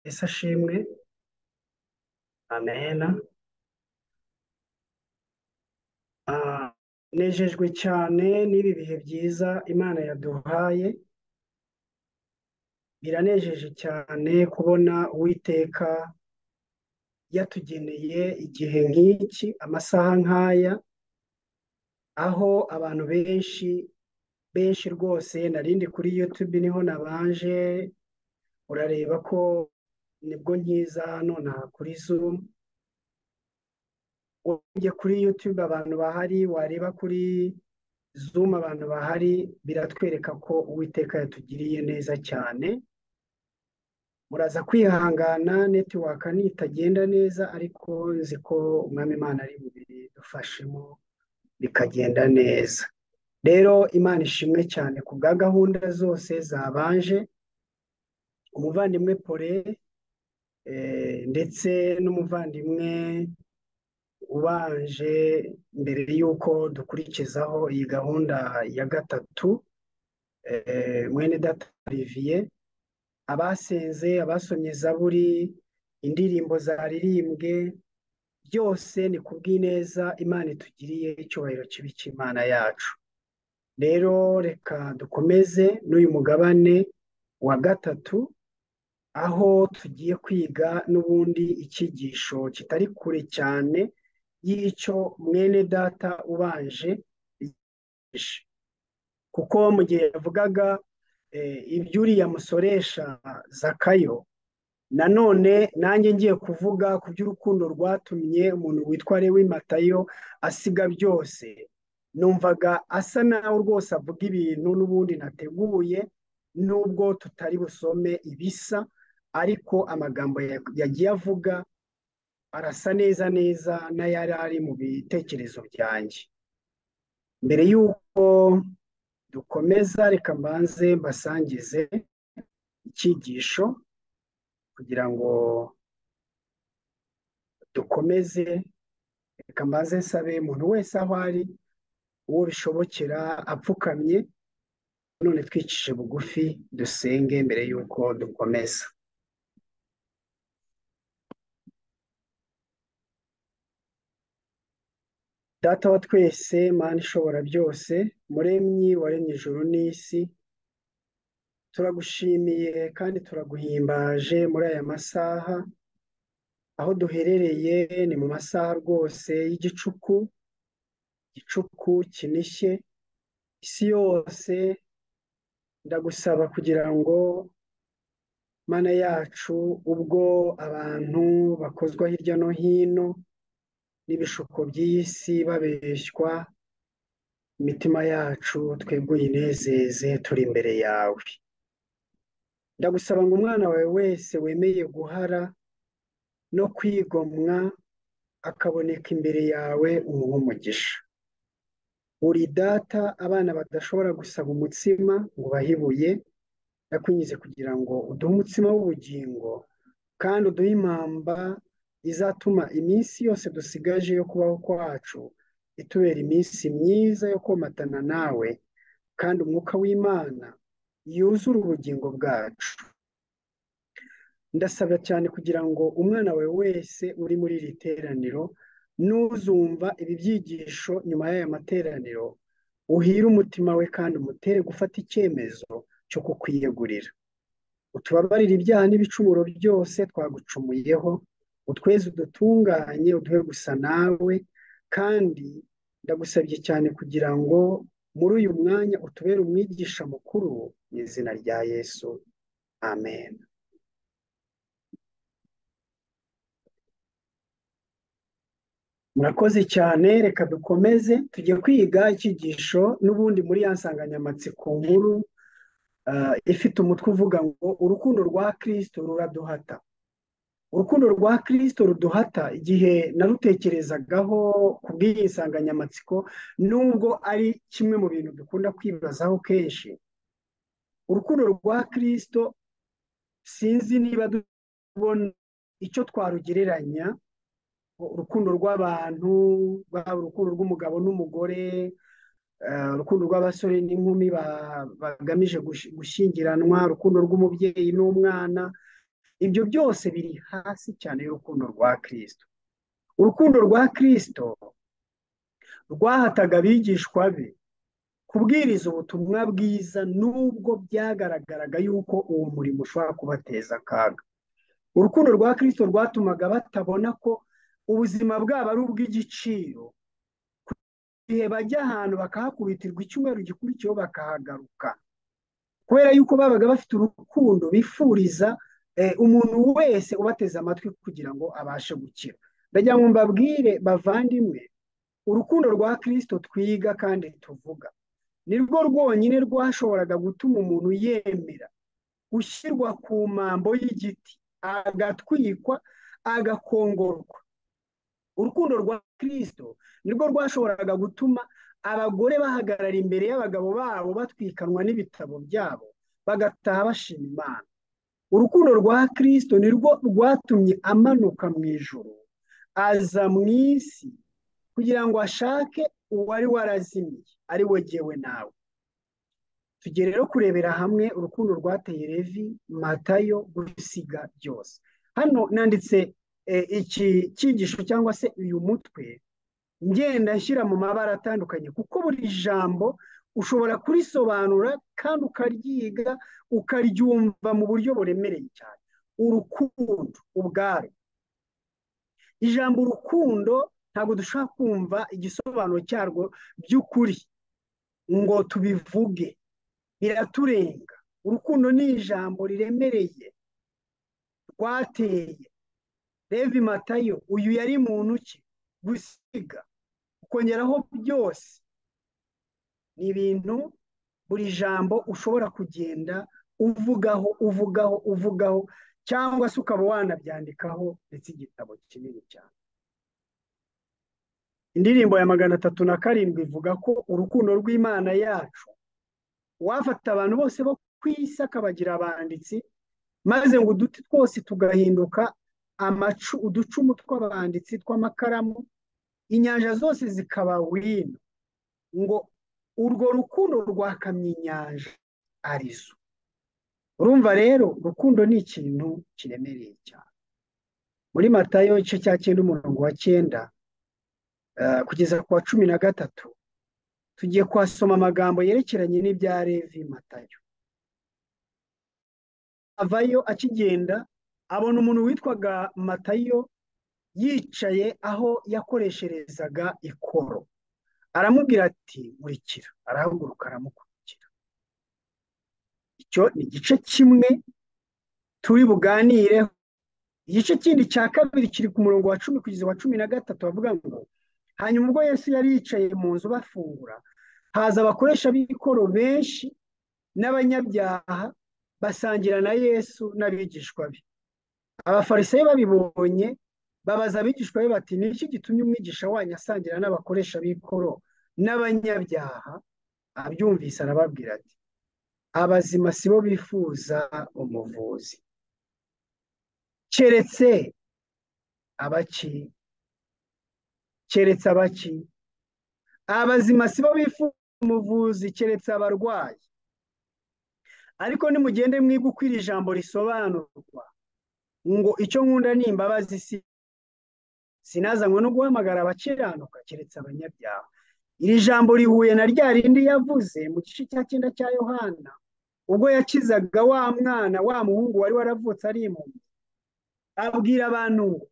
Ese ashimwe amen Ah, nejejwe cyane n'ibi bihe byiza Imana yaduhaye biranejeje cyane kubona Uwiteka yatugeneye igihe nk'iki amasaha nk'aya aho abantu benshi benshi rwose narindi kuri YouTube niho nabanje urareba ko nibwo nkiza hano na kuri Zoom ugiye kuri YouTube abantu bahari wareba kuri Zoom abantu bahari biratwereka ko Uwiteka yatugiriye neza cyane muraza kwihangana netiwaka nitagenda neza ariko nzi ko umwami Imana ari bubidufashemo bikagenda neza rero Imana ishimwe cyane ku bwa gahunda zose zabanje umuvandimwe Pole eh, ndetse n'umuvandimwe ubanje mbere y'uko dukurikizaho iyi gahunda ya gatatu eh, mwene data Olivier abasenze abasomye zaburi indirimbo zaririmbwe byose ni kubw'ineza imana itugiriye icyubahiro kibi cy'imana yacu rero reka dukomeze n'uyu mugabane wa gatatu aho tugiye kwiga n'ubundi icyigisho kitari kure cyane y'icyo mwene data ubanje yigisha. kuko mu gihe yavugaga eh, iby'uriya musoresha zakayo nanone nanjye ngiye kuvuga ku by'urukundo rwatumye umuntu witwa lewi matayo asiga byose numvaga asa nawe rwose avuga ibintu n'ubundi nateguye nubwo tutari busome ibisa ariko amagambo ya- yagiye avuga arasa neza neza n'ayari ari mu bitekerezo byanjye mbere y'uko dukomeza reka mbanze mbasangize icyigisho kugira ngo dukomeze reka mbanze nsabe umuntu wese aho ari uwo bishobokera apfukamye none twicishe bugufi dusenge mbere y'uko dukomeza data wa twese mana ishobora byose muremyi waremye ijuru n'isi turagushimiye kandi turaguhimbaje muri aya masaha aho duherereye ni mu masaha rwose y'igicuku igicuku kinishye isi yose ndagusaba kugira ngo mana yacu ubwo abantu bakozwa hirya no hino n'ibishuko by'iyi si babeshywa imitima yacu twebwe uyinezeze turi imbere yawe ndagusaba ngo umwana wawe wese wemeye guhara no kwigomwa akaboneka imbere yawe umuha umugisha uri data abana badashobora gusaba umutsima ngo bahibuye ndakunyize kugira ngo uduhe umutsima w'ubugingo kandi uduhe impamba izatuma iminsi yose dusigaje yo kubaho kwacu itubera iminsi myiza yo komatana nawe kandi umwuka w'imana yuzure ubugingo bwacu ndasaba cyane kugira ngo umwana wawe wese uri muri iri teraniro n'uzumva ibi byigisho nyuma y'aya materaniro uhire umutima we kandi umutere gufata icyemezo cyo kukwiyegurira utubabarire ibyaha n'ibicumuro byose twagucumuyeho utweze udutunganye uduhe gusa nawe kandi ndagusabye cyane kugira ngo muri uyu mwanya utubere umwigisha mukuru mu izina rya yesu amen murakoze cyane reka dukomeze tujye kwiga icyigisho n'ubundi muri ya nsanganyamatsiko nkuru ah, ifite umutwe uvuga ngo urukundo rwa kirisito ruraduhata urukundo rwa kirisito ruduhata igihe narutekerezagaho ku bw'iyi nsanganyamatsiko nubwo ari kimwe mu bintu dukunda kwibazaho kenshi urukundo rwa kirisito sinzi niba tubona icyo twarugereranya urukundo rw'abantu rwaba urukundo rw'umugabo n'umugore eh, urukundo rw'abasore n'inkumi ba- bagamije gush- gushyingiranwa urukundo rw'umubyeyi n'umwana ibyo byose biri hasi cyane y'urukundo rwa kirisito urukundo rwa kirisito rwahataga abigishwa be kubwiriza ubutumwa bwiza nubwo byagaragaraga yuko uwo murimo ushobora kubateza akaga urukundo rwa kirisito rwatumaga batabona ko ubuzima bwabo ari ubw'igiciro igihe bajya ahantu bakahakubitirwa icyumweru gikurikiyeho bakahagaruka kubera yuko babaga bafite urukundo bifuriza umuntu wese ubateze amatwi kugira ngo abashe gukira ndagira ngo mbabwire bavandimwe urukundo rwa kirisito twiga kandi tuvuga ni rwo rwonyine rwashoboraga gutuma umuntu yemera gushyirwa ku mambo y'igiti agatwikwa agakongorwa urukundo rwa kirisito nirwo rwashoboraga gutuma abagore bahagarara imbere y'abagabo babo batwikanwa n'ibitabo byabo bagataha bashima imana urukundo rwa kirisito nirwo rwatumye amanuka mu ijoro aza mu isi kugira ngo ashake uwari warazimiye ari we gewe nawe tujye rero kurebera hamwe urukundo rwateye revi matayo gusiga byose hano nanditse iki cyigisho cyangwa se uyu mutwe ngenda nshyira mu mabara atandukanye kuko buri jambo ushobora kurisobanura kandi ukaryiga ukaryumva mu buryo buremereye cyane urukundo ubwarwo ijambo urukundo ntabwo dushobora kumva igisobanuro cyarwo by'ukuri ngo tubivuge biraturenga urukundo ni ijambo riremereye rwateye revi matayo uyu yari muntu ki gusiga ukongeraho byose ni ibintu buri jambo ushobora kugenda uvugaho uvugaho uvugaho cyangwa se ukaba wanabyandikaho ndetse igitabo kinini cyane indirimbo ya magana atatu na karindwi ivuga ko urukundo rw'imana yacu wafata abantu bose bo ku isi akabagira abanditsi maze ngo uduti twose tugahinduka amacu uducumu tw'abanditsi tw'amakaramu inyanja zose zikaba wino ngo urwo rukundo rwakamye inyanja arizo urumva rero urukundo ni ikintu kiremereye cyane muri matayo igice cya cyenda umurongo wa cyenda kugeza ku wa cumi na gatatu tugiye kuhasoma amagambo yerekeranye n'ibya revi matayo avayo akigenda abona umuntu witwaga matayo yicaye aho yakoresherezaga ikoro aramubwira ati nkurikira arahaguruka aramukurikira icyo ni igice kimwe turi buganireho igice kindi cya kabiri kiri ku murongo wa cumi kugeza wa cumi na gatatu bavuga ngo hanyuma ubwo yesu yari yicaye mu nzu bafungura haza abakoresha b'ikoro benshi n'abanyabyaha basangira na yesu n'abigishwa be abafarisayo babibonye babaza abigishwa be bati niki gitumye umwigisha wanyu asangira n'abakoresha b'ikoro n'abanyabyaha abyumvise arababwira ati abazima si bo bifuza umuvuzi keretse abaki keretse abaki abazima si bo bifuza umuvuzi keretse abarwayi ariko nimugende mwiga uko iri jambo risobanurwa ngo icyo nkunda ni imbabazi si sinazanywe no guhamagara abakiranuka keretse abanyabyaha iri jambo rihuye na rya rindi yavuze mu gice cya cyenda cya yohana ubwo yakizaga wa mwana wa muhungu wari waravutse ari impumyi abwira abantu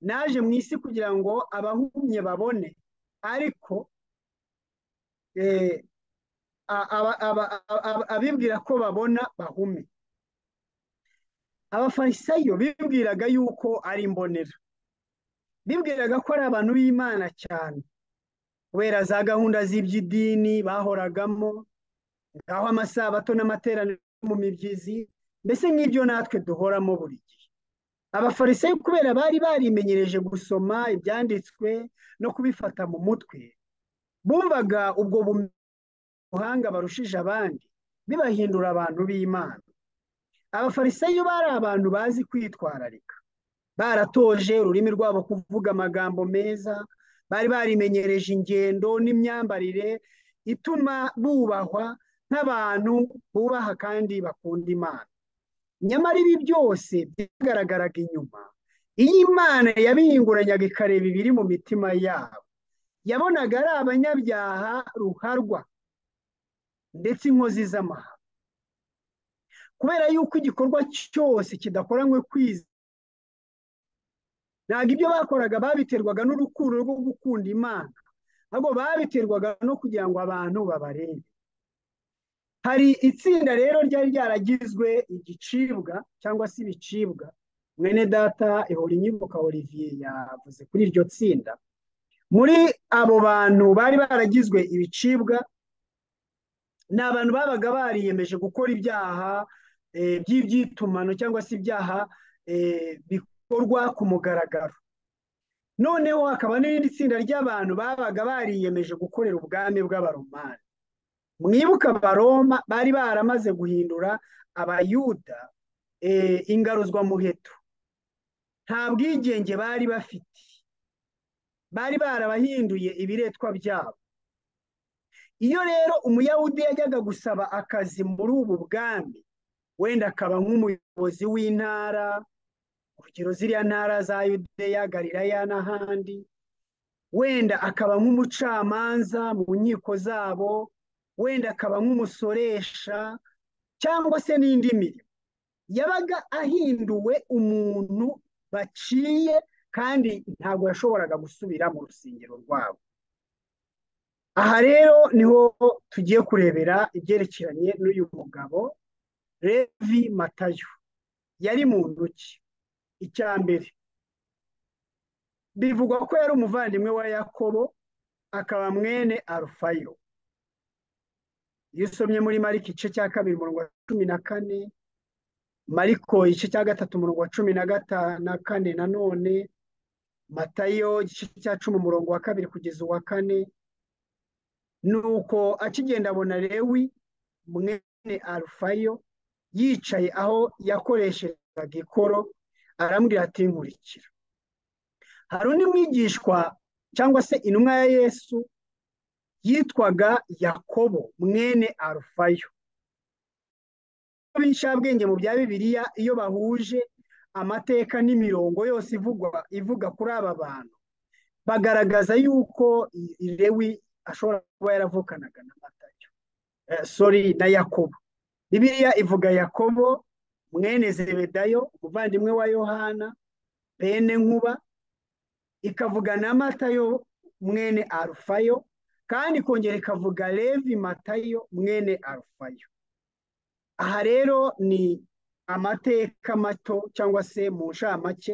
naje mu isi kugira ngo abahumye babone ariko abibwira ko babona bahume abafarisayo bibwiraga yuko ari imbonera bibwiraga ko ari abantu b'imana cyane kubera za gahunda z'iby'idini bahoragamo ngaho amasabato n'amateraniro mu mibyizi mbese nk'ibyo natwe duhoramo buri gihe abafarisayo kubera bari barimenyereje gusoma ibyanditswe no kubifata mu mutwe bumvaga ubwo buhanga barushije abandi bibahindura abantu b'imana abafarisayo bari abantu bazi kwitwararika baratoje ururimi rwabo kuvuga amagambo meza bari barimenyereje ingendo n'imyambarire ituma bubahwa nk'abantu bubaha kandi bakunda imana nyamara ibi byose byagaragaraga inyuma iyo imana yabihinguranyaga ikareba ibiri mu mitima yabo yabonaga ari abanyabyaha ruharwa ndetse inkozi z'amahanga kubera yuko igikorwa cyose kidakoranywe kwiza ntabwo ibyo bakoraga babiterwaga n'urukundo rwo gukunda imana ahubwo babiterwaga no kugira ngo abantu babarebe hari itsinda rero ryari ryaragizwe igicibwa cyangwa se ibicibwa mwene data ihora inyibuka olivier yavuze kuri iryo tsinda muri abo bantu bari baragizwe ibicibwa ni abantu babaga bariyemeje gukora ibyaha by'ibyitumano cyangwa se ibyaha bikorwa ku mugaragaro noneho hakaba n'irindi tsinda ry'abantu babaga bariyemeje gukorera ubwami bw'abaromani mwibuka abaroma bari baramaze guhindura abayuda ingaruzwa muheto nta bwigenge bari bafite bari barabahinduye ibiretwa byabo iyo rero umuyahudi yajyaga gusaba akazi muri ubu bwami wenda akaba nk'umuyobozi w'intara urugero ziriya ntara za yudeya galilaya n'ahandi wenda akaba nk'umucamanza mu nkiko zabo wenda akaba nk'umusoresha cyangwa se n'indi mirimo yabaga ahinduwe umuntu baciye kandi ntabwo yashoboraga gusubira mu rusengero rwabo aha rero niho tugiye kurebera ibyerekeranye n'uyu mugabo revi matayo yari muntu ki icya mbere bivugwa ko yari umuvandimwe wa yakobo akaba mwene arufayo iyo usomye muri mariko igice cya kabiri umurongo wa cumi na kane mariko igice cya gatatu umurongo wa cumi na gatanu na kane nanone matayo igice cya cumi umurongo wa kabiri kugeza uwa kane ni uko akigenda abona rewi mwene arufayo yicaye aho yakoreshezaga ikoro arambwira ati nkurikira hari undi mwigishwa cyangwa se intumwa ya yesu yitwaga yakobo mwene arufayo b'inshabwenge mu bya bibiliya iyo bahuje amateka n'imirongo yose ivugwa ivuga kuri aba bantu bagaragaza yuko rewi ashobora kuba yaravukanaga na matayo sori na yakobo bibiliya ivuga yakobo mwene zebedayo umuvandimwe wa yohana bene nkuba ikavuga na matayo mwene arufayo kandi ikongera ikavuga levi matayo mwene arufayo aha rero ni amateka mato cyangwa se mu nshamake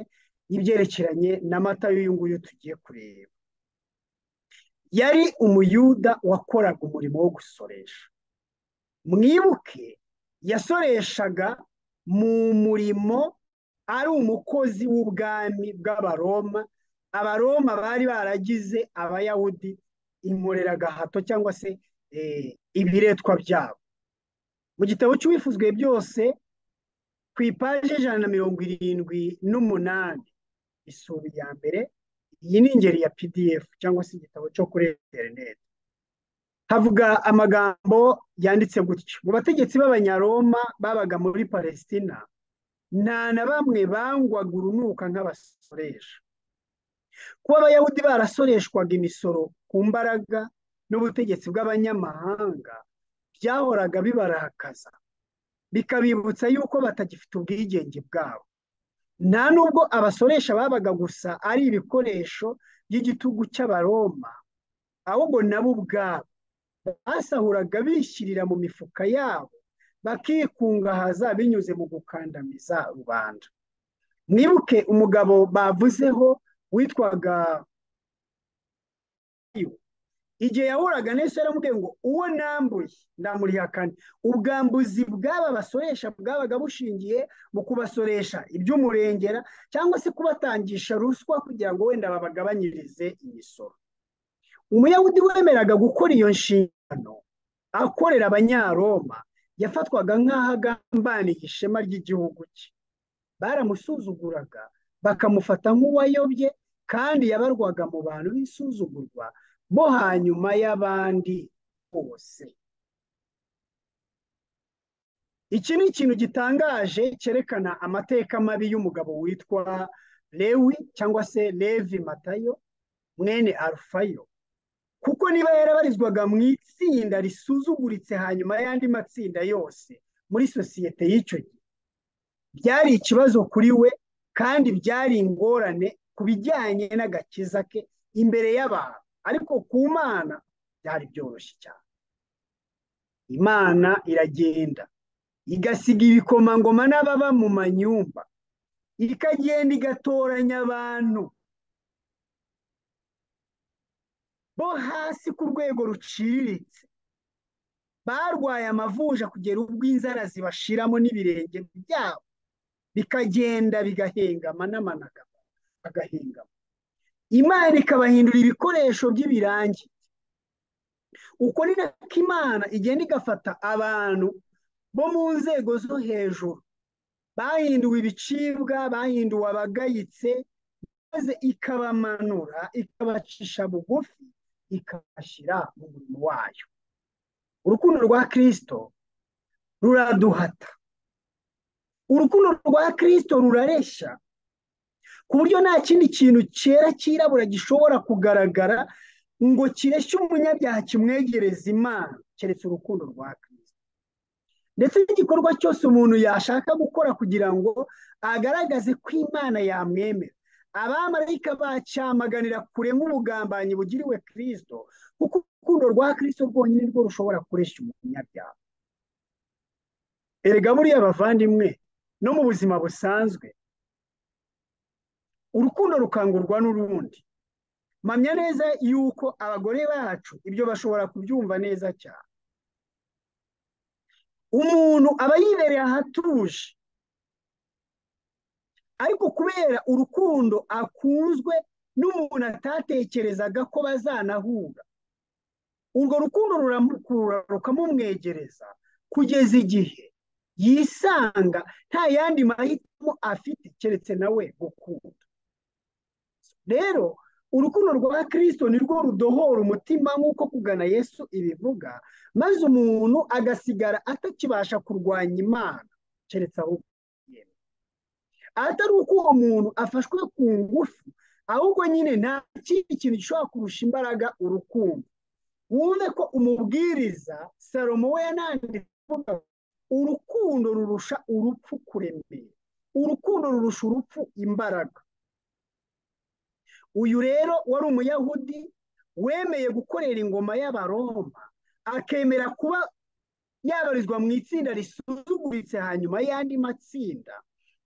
y'ibyerekeranye na matayo uyu nguyu tugiye kureba yari umuyuda wakoraga umurimo wo gusoresha mwibuke yasoreshaga mu murimo ari umukozi w'ubwami bw'abaroma abaroma bari baragize abayahudi inkoreraga hato cyangwa se ibiretwa byabo mu gitabo cy'ubifuzwe byose ku ipaji y'ijana na mirongo irindwi n'umunani isubi ya mbere iyi ni ingeri ya pdf cyangwa se igitabo cyo kuri interineti havuga amagambo yanditse gutyo mu bategetsi b'abanyaroma babaga muri palestina nta na bamwe bangwaga urunuka nk'abasoresha kuba abayahudi barasoreshwaga imisoro ku mbaraga n'ubutegetsi bw'abanyamahanga byahoraga bibarakaza bikabibutsa yuko batagifite ubwigenge bwabo nta nubwo abasoresha babaga gusa ari ibikoresho by'igitugu cy'abaroma ahubwo nabo ubwabo basahuraga bishyirira mu mifuka yabo bakikungahaza binyuze mu gukandamiza rubanda mwibuke umugabo bavuzeho witwaga igihe yahuraga neza yaramubwiye ngo uwo nambuye ndamurihakane ubwambuzi bw'aba basoresha bwabaga bushingiye mu kubasoresha iby'umurengera cyangwa se kubatangisha ruswa kugira ngo wenda babagabanyirize imisoro umuyahudi wemeraga gukora iyo nshingano akorera abanyaroma yafatwaga nk'aho agambaniye ishema ry'igihugu cye baramusuzuguraga bakamufata nk'uwayobye kandi yabarwaga mu bantu b'isuzugurwa bo hanyuma y'abandi bose iki ni ikintu gitangaje cyerekana amateka mabi y'umugabo witwa lewi cyangwa se levi matayo mwene arufayo kuko niba yarabarizwaga mu itsinda risuzuguritse hanyuma y'andi matsinda yose muri sosiyete y'icyo gihe byari ikibazo kuri we kandi byari ingorane ku bijyanye n'agakiza ke imbere y'abantu ariko ku mana byari byoroshye cyane imana iragenda igasiga ibikomangoma n'ababa mu manyumba ikagenda igatoranya abantu bo hasi ku rwego ruciriritse barwaye amavuja kugera ubwo inzara zibashiramo n'ibirenge byabo bikagenda bigahengama n'amanagama agahengama imana ikabahindura ibikoresho by'ibirangi uko ni nako imana igenda igafata abantu bo mu nzego zo hejuru bahinduwe ibicibwa bahinduwe abagayitse maze ikabamanura ikabacisha bugufi ikabashyira mu murimo wayo urukundo rwa kirisito ruraduhata urukundo rwa kirisito rurareshya ku buryo nta kindi kintu cyera cyirabura gishobora kugaragara ngo kireshye umunyabyaha kimwegereza imana keretse urukundo rwa kirisito ndetse n'igikorwa cyose umuntu yashaka gukora kugira ngo agaragaze ko imana yamwemera abamarayika bacyamaganira kure nk'ubugambanyi bugiriwe kirisito kuko urukundo rwa kirisito rwonyine rwo rushobora kureshya umunyabyaha erega buriya bavandimwe no mu buzima busanzwe urukundo rukangurwa n'urundi mpamya neza yuko abagore bacu ibyo bashobora kubyumva neza cyane umuntu aba yibereye ahatuje ariko kubera urukundo akunzwe n'umuntu atatekerezaga ko bazanahura urwo rukundo ruramukurura rukamumwegereza kugeza igihe yisanga nta yandi mahitamo afite keretse nawe gukunda rero urukundo rwa kirisito nirwo rudohora umutima nk'uko kugana yesu ibivuga maze umuntu agasigara atakibasha kurwanya imana keretse aho atari uko uwo muntu afashwe ku ngufu ahubwo nyine nta kindi kintu gishobora kurusha imbaraga urukundo wumve ko umubwiriza salomo we yananditse avuga urukundo rurusha urupfu kuremera urukundo rurusha urupfu imbaraga uyu rero wari umuyahudi wemeye gukorera ingoma y'abaroma akemera kuba yabarizwa mu itsinda risuzuguritse hanyuma y'andi matsinda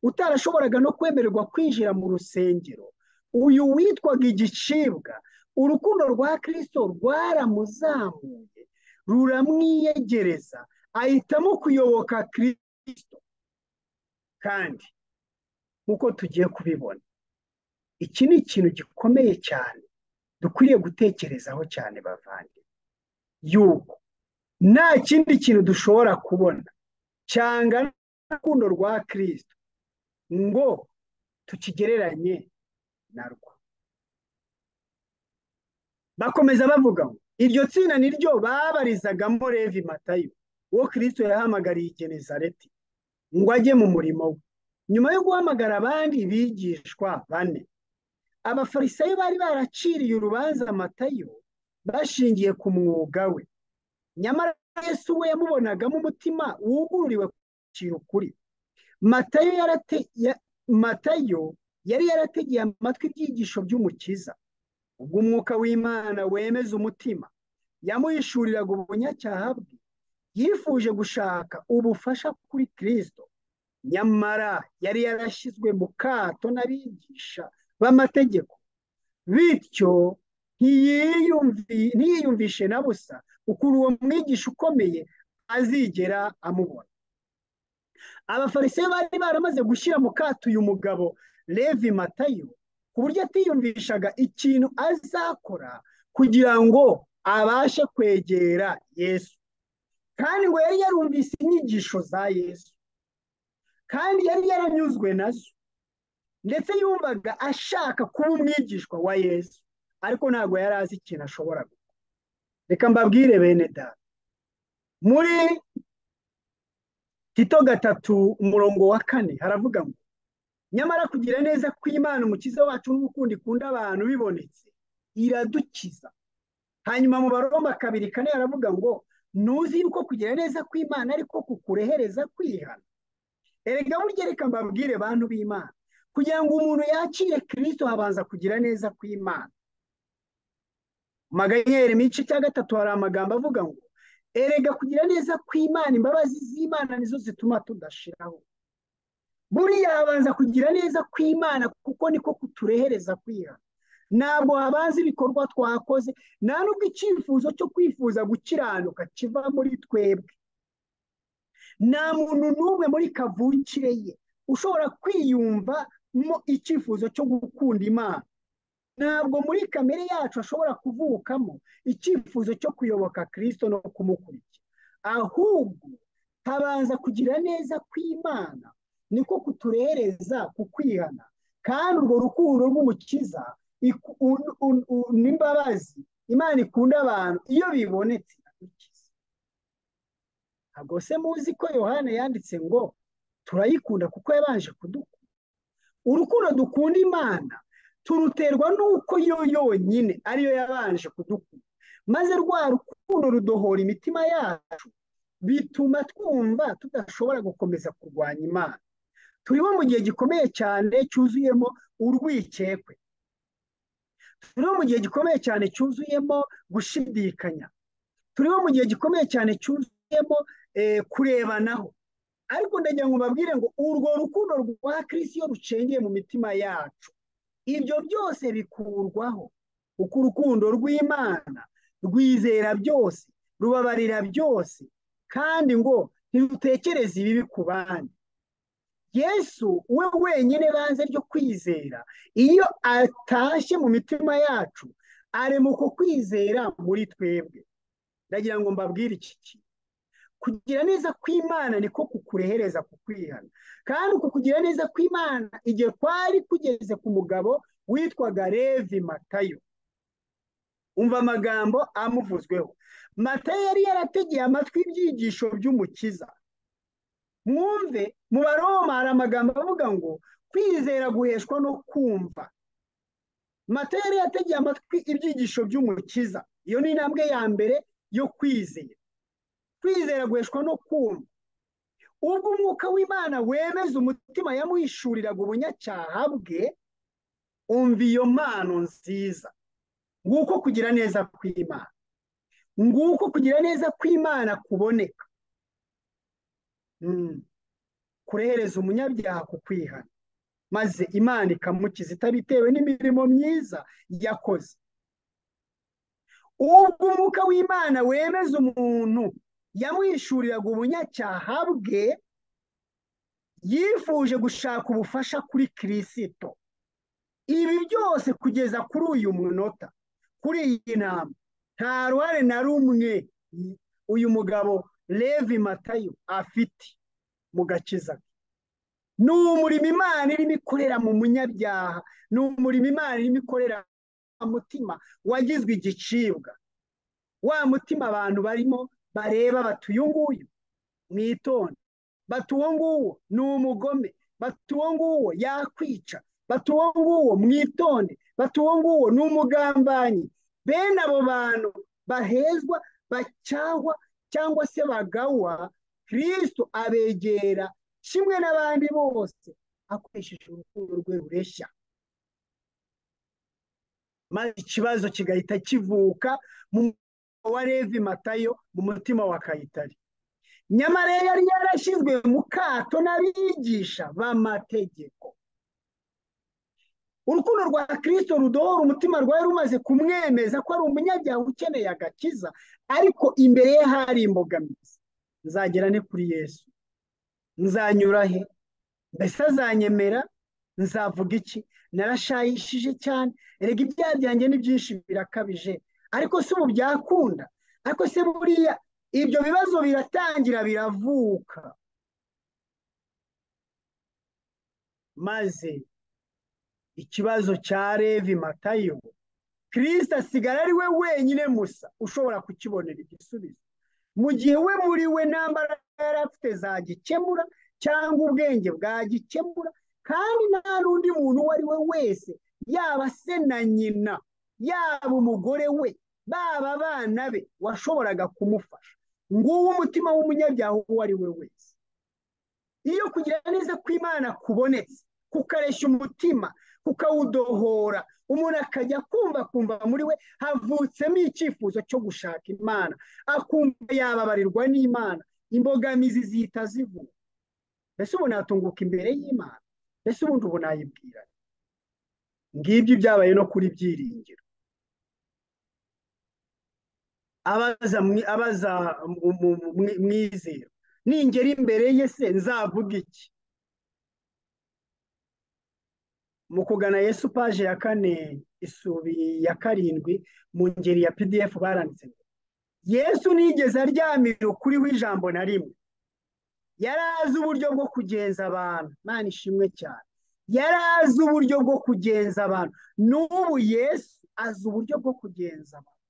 utarashoboraga no kwemererwa kwinjira mu rusengero uyu witwaga igicibwa urukundo rwa kirisito rwaramuzamuye ruramwiyegereza ahitamo kuyoboka kirisito kandi nk'uko tugiye kubibona iki ni ikintu gikomeye cyane dukwiriye gutekerezaho cyane bavanye yuko nta kindi kintu dushobora kubona cyangwa n'urukundo rwa kirisito ngo tukigereranye narwo bakomeza bavuga ngo iryo tsinda ni ryo babarizagamo revi matayo uwo kirisito yahamagariye igenezareti ngo ajye mu murimo we nyuma yo guhamagara abandi bigishwa bane abafarisayo bari baraciriye urubanza matayo bashingiye ku mwuga we nyamara yesu we yamubonagamo umutima wugururiwe kwakira ukuri matayo matayo yari yarategeye amatwi ibyigisho by'umukiza ubwo umwuka w'imana wemeza umutima yamuhishuriraga ubunyacyaha bwe yifuje gushaka ubufasha kuri kirisito nyamara yari yarashyizwe mu kato n'abigisha b'amategeko bityo ntiyiyumvishe na busa ukuntu uwo mwigisha ukomeye azigera amubona abafarisayo bari baramaze gushyira mu kato uyu mugabo levi matayo ku buryo atiyumvishaga ikintu azakora kugira ngo abashe kwegera yesu kandi ngo yari yarumvise inyigisho za yesu kandi yari yaranyuzwe nazo ndetse yumvaga ashaka kuba umwigishwa wa yesu ariko ntabwo yari azi ikintu ashobora gukora reka mbabwire bene data muri Tito gatatu umurongo wa kane haravuga ngo nyamara kugira neza kw'Imana umukiza wacu n'urukundo ikunda abantu bibonetse iradukiza hanyuma mu baromba kabiri kane haravuga ngo ntuzi yuko kugira neza kw'Imana ariko kukurehereza kwihana erega burya reka mbabwire bantu b'Imana kugira ngo umuntu yakire kirisito habanza kugira neza kw'Imana maganyeri mice cya gatatu hari amagambo avuga ngo erega kugira neza kw'Imana imbabazi z'Imana nizo zituma tudashiraho buriya habanza kugira neza kw'Imana kuko niko kuturehereza kwihana ntabwo habanza ibikorwa twakoze nta nubwo icyifuzo cyo kwifuza gukiranuka kiva muri twebwe nta muntu n'umwe muri kavukire ye ushobora kwiyumva mo icyifuzo cyo gukunda imana ntabwo muri kamere yacu ashobora kuvukamo icyifuzo cyo kuyoboka kirisito no kumukurikira ahubwo habanza kugira neza kw'imana niko kuturereza kukwihana kandi urwo rukundo rw'umukiza n'imbabazi imana ikunda abantu iyo bibonetse iradukiza ntabwo se muzi ko yohana yanditse ngo turayikunda kuko yabanje kudukunda urukundo dukunda imana turuterwa n'uko yo yonyine ariyo yabanje kudukunda maze rwa rukundo rudohora imitima yacu bituma twumva tudashobora gukomeza kurwanya imana turimo mu gihe gikomeye cyane cyuzuyemo urwikekwe turiho mu gihe gikomeye cyane cyuzuyemo gushidikanya turiho mu gihe gikomeye cyane cyuzuyemo kurebanaho ariko ndagira ngo mbabwire ngo urwo rukundo rwa kirisiyo rucengeye mu mitima yacu ibyo byose bikurwaho kuko urukundo rw'imana rwizera byose rubabarira byose kandi ngo ntirutekereze ibibi ku bandi yesu we wenyine banze ryo kwizera iyo atashye mu mitima yacu aremuka kwizera muri twebwe ndagira ngo mbabwire iki kintu kugira neza kw'imana niko kukurehereza kukwihana kandi uku kugira neza kw'imana igihe twari tugeze ku mugabo witwaga Levi matayo umva amagambo amuvuzweho matayo yari yarategeye amatwi y'ibyigisho by'umukiza mwumve mu baroma hari amagambo avuga ngo kwizera guheshwa no kumva matayo yari yategeye amatwi ibyigisho by'umukiza iyo ni intambwe ya mbere yo kwizera kwizera guheshwa no kumva ubwo umwuka w'imana wemeza umutima yamuhishuriraga ubunyacyaha bwe umva iyo mpano nziza nguko kugira neza kw'imana nguko kugira neza kw'imana kuboneka kurehereza umunyabyaha ku kwihana maze imana ikamukiza itabitewe n'imirimo myiza yakoze ubwo umwuka w'imana wemeza umuntu yamwishuriraga ubunyacyaha bwe yifuje gushaka ubufasha kuri kirisito ibi byose kugeza kuri uyu munota kuri iyi nama nta ruhare na rumwe uyu mugabo Levi matayo afite mu gakiza ke ni umurimo imana irimo ikorera mu munyabyaha ni umurimo imana irimo ikorera mutima wagizwe igicibwa wa mutima abantu barimo bareba bati uyu nguyu mwitonde bati uwo nguwo ni umugome bati uwo nguwo yakwica bati uwo nguwo mwitonde bati uwo nguwo ni umugambanyi bene abo bantu bahezwa bacyahwa cyangwa se bagawa kirisito abegera kimwe n'abandi bose akoresheje urukundo rwe rureshya maze ikibazo kigahita kivuka mu wa Levi matayo mu mutima wa kayitari nyamara yari yarashyizwe mu kato n'abigisha b'amategeko urukundo rwa kirisito rudohora umutima rwari rumaze kumwemeza ko ari umunyabyaha ukeneye agakiza ariko imbere ye hari imbogamizi nzagera ne kuri yesu nzanyura he mbese azanyemera nzavuga iki narashayishije cyane erega ibyaha byanjye ni byinshi birakabije ariko si ubu byakunda ariko se buriya ibyo bibazo biratangira biravuka maze ikibazo cya Levi matayo kirisita asigara ari we wenyine musa ushobora kukibonera igisubizo mu gihe we muri we nta mbaraga yari afite zagikemura cyangwa ubwenge bwagikemura kandi nta n'undi muntu uwo ari we wese yaba se na nyina yaba umugore we baba abana be washoboraga kumufasha nguwo umutima w'umunyabyaha uwo ari we wese iyo kugira neza kw'imana kubonetse kukareshya umutima kukawudohora umuntu akajya kumva kumva muri we havutsemo icyifuzo cyo gushaka imana akumva yababarirwa n'imana imbogamizi zihita zivuga mbese ubu natunguka imbere y'imana mbese ubundi ubu nayibwira ngibyo ibyabaye no kuri byiringiro abaza abaza mwizera ningera imbere ye se nzavuga iki mu kugana yesu paje ya kane isubi ya karindwi mu ngeri ya pdf baranditse yesu nigeze aryamira ukuriho ijambo na rimwe yari azi uburyo bwo kugenza abantu mwana ishimwe cyane yari azi uburyo bwo kugenza abantu n'ubu yesu azi uburyo bwo kugenza abantu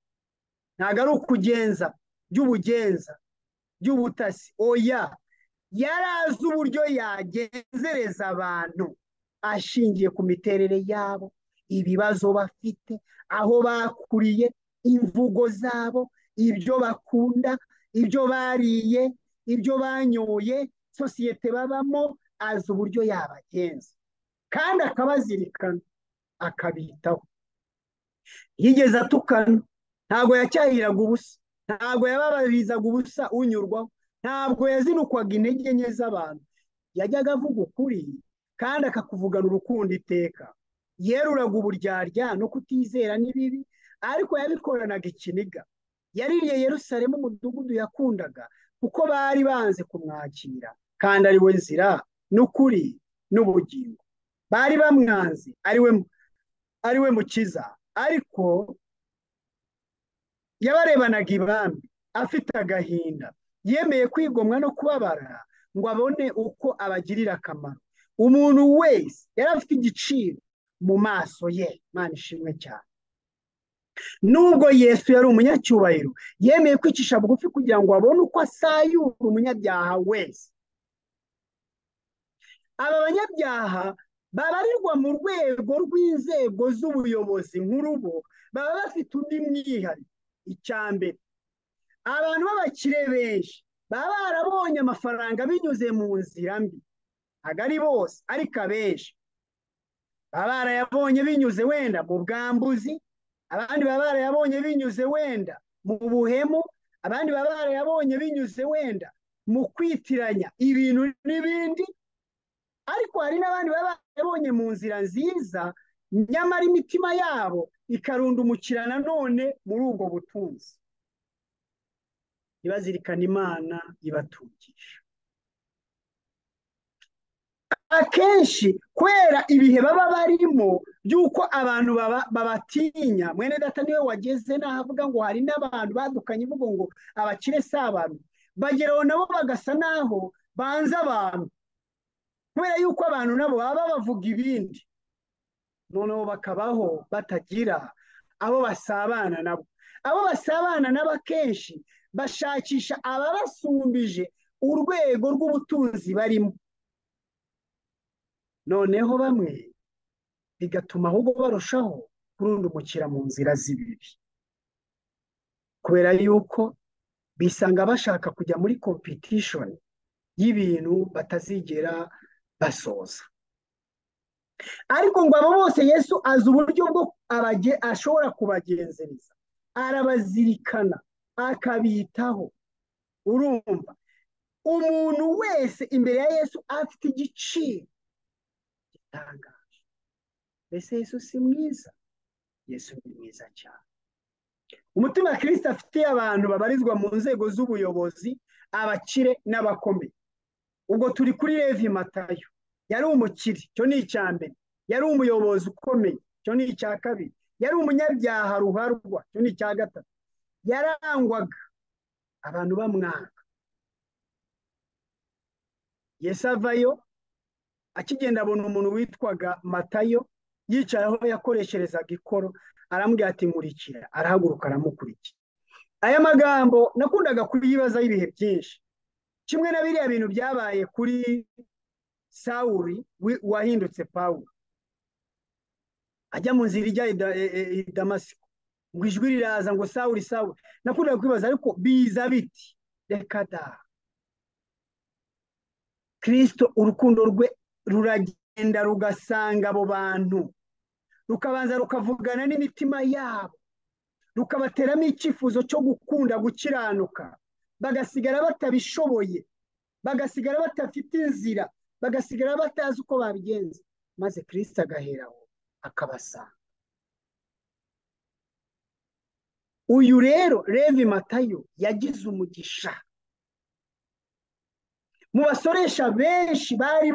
ntabwo ari ukugenza by'ubugenza by'ubutasi oya yari azi uburyo yagenzereza abantu ashingiye ku miterere yabo ibibazo bafite aho bakuriye imvugo zabo ibyo bakunda ibyo bariye ibyo banyoye sosiyete babamo azi uburyo yabagenza kandi akabazirikana akabitaho yigeze atukana ntabwo yacyahiraga ubusa ntabwo yababarizaga ubusa unyurwaho ntabwo yazinukwaga intege nke z'abantu yajyaga avuga ukuri kandi akakuvugana urukundo iteka yeruraga uburyarya no kutizera n'ibibi ariko yabikoranaga ikiniga yaririye Yerusalemu umudugudu yakundaga kuko bari banze kumwakira kandi ari we nzira n'ukuri n'ubugingo bari bamwanze ari we mukiza ariko yabarebanaga ibambi afite agahinda yemeye kwigomwa no kubabara ngo abone uko abagirira akamaro umuntu wese yari afite igiciro mu maso ye mwana ishimwe cyane nubwo yesu yari umunyacyubahiro yemeye kwicisha bugufi kugira ngo abone uko asayura umunyabyaha wese aba banyabyaha babarirwa mu rwego rw'inzego z'ubuyobozi nk'urubo baba bafite undi mwihariko icya mbere abantu b'abakire benshi baba barabonye amafaranga binyuze mu nzira mbi ntabwo ari bose ariko abenshi baba barayabonye binyuze wenda mu bwambuzi abandi baba barayabonye binyuze wenda mu buhemu abandi baba barayabonye binyuze wenda mu kwitiranya ibintu n'ibindi ariko hari n'abandi baba barayabonye mu nzira nziza nyamara imitima yabo ikarundumukira nanone muri ubwo butunzi ibazirikana imana ibatugisha akenshi kubera ibihe baba barimo by'uko abantu babatinya mwene data niwe wageze nahavuga ngo hari n'abantu badukanye imvugo ngo abakire si abantu bageraho nabo bagasa naho banze abantu kubera yuko abantu nabo baba bavuga ibindi noneho bakabaho batagira abo basabana nabo abo basabana nabo akenshi bashakisha ababasumbije urwego rw'ubutunzi barimo noneho bamwe bigatuma ahubwo barushaho kurundumukira mu nzira z'ibibi kubera yuko bisanga bashaka kujya muri competition y'ibintu batazigera basoza ariko ngo abo bose yesu azi uburyo bwo ashobora kubagenzereza arabazirikana akabitaho urumva umuntu wese imbere ya yesu afite igiciro gitangaje mbese yesu si mwiza yesu ni mwiza cyane umutima kirisita afitiye abantu babarizwa mu nzego z'ubuyobozi abakire n'abakomeye ubwo turi kuri revi matayo yari umukire cyo ni icya mbere yari umuyobozi ukomeye cyo ni icya kabiri yari umunyabyaha ruharwa cyo ni icya gatatu yarangwaga abantu bamwanga yesu avayo akigenda abona umuntu witwaga matayo yicaye aho yakoresherezaga ikoro arambwira ati nkurikira arahaguruka aramukurikira aya magambo nakundaga kuyibaza ibihe byinshi kimwe na biriya bintu byabaye kuri sawuri wahindutse pawuro ajya mu nzira ijya i damasiko ngo ijwi riraza ngo sawuri sawuri nakundaga kwibaza ariko biza biti reka da kirisito urukundo rwe ruragenda rugasanga abo bantu rukabanza rukavugana n'imitima yabo rukabateramo icyifuzo cyo gukunda gukiranuka bagasigara batabishoboye bagasigara batafite inzira bagasigara batazi uko babigenza maze kirisita agaheraho akabasanga uyu rero revi matayo yagize umugisha mu basoresha benshi bari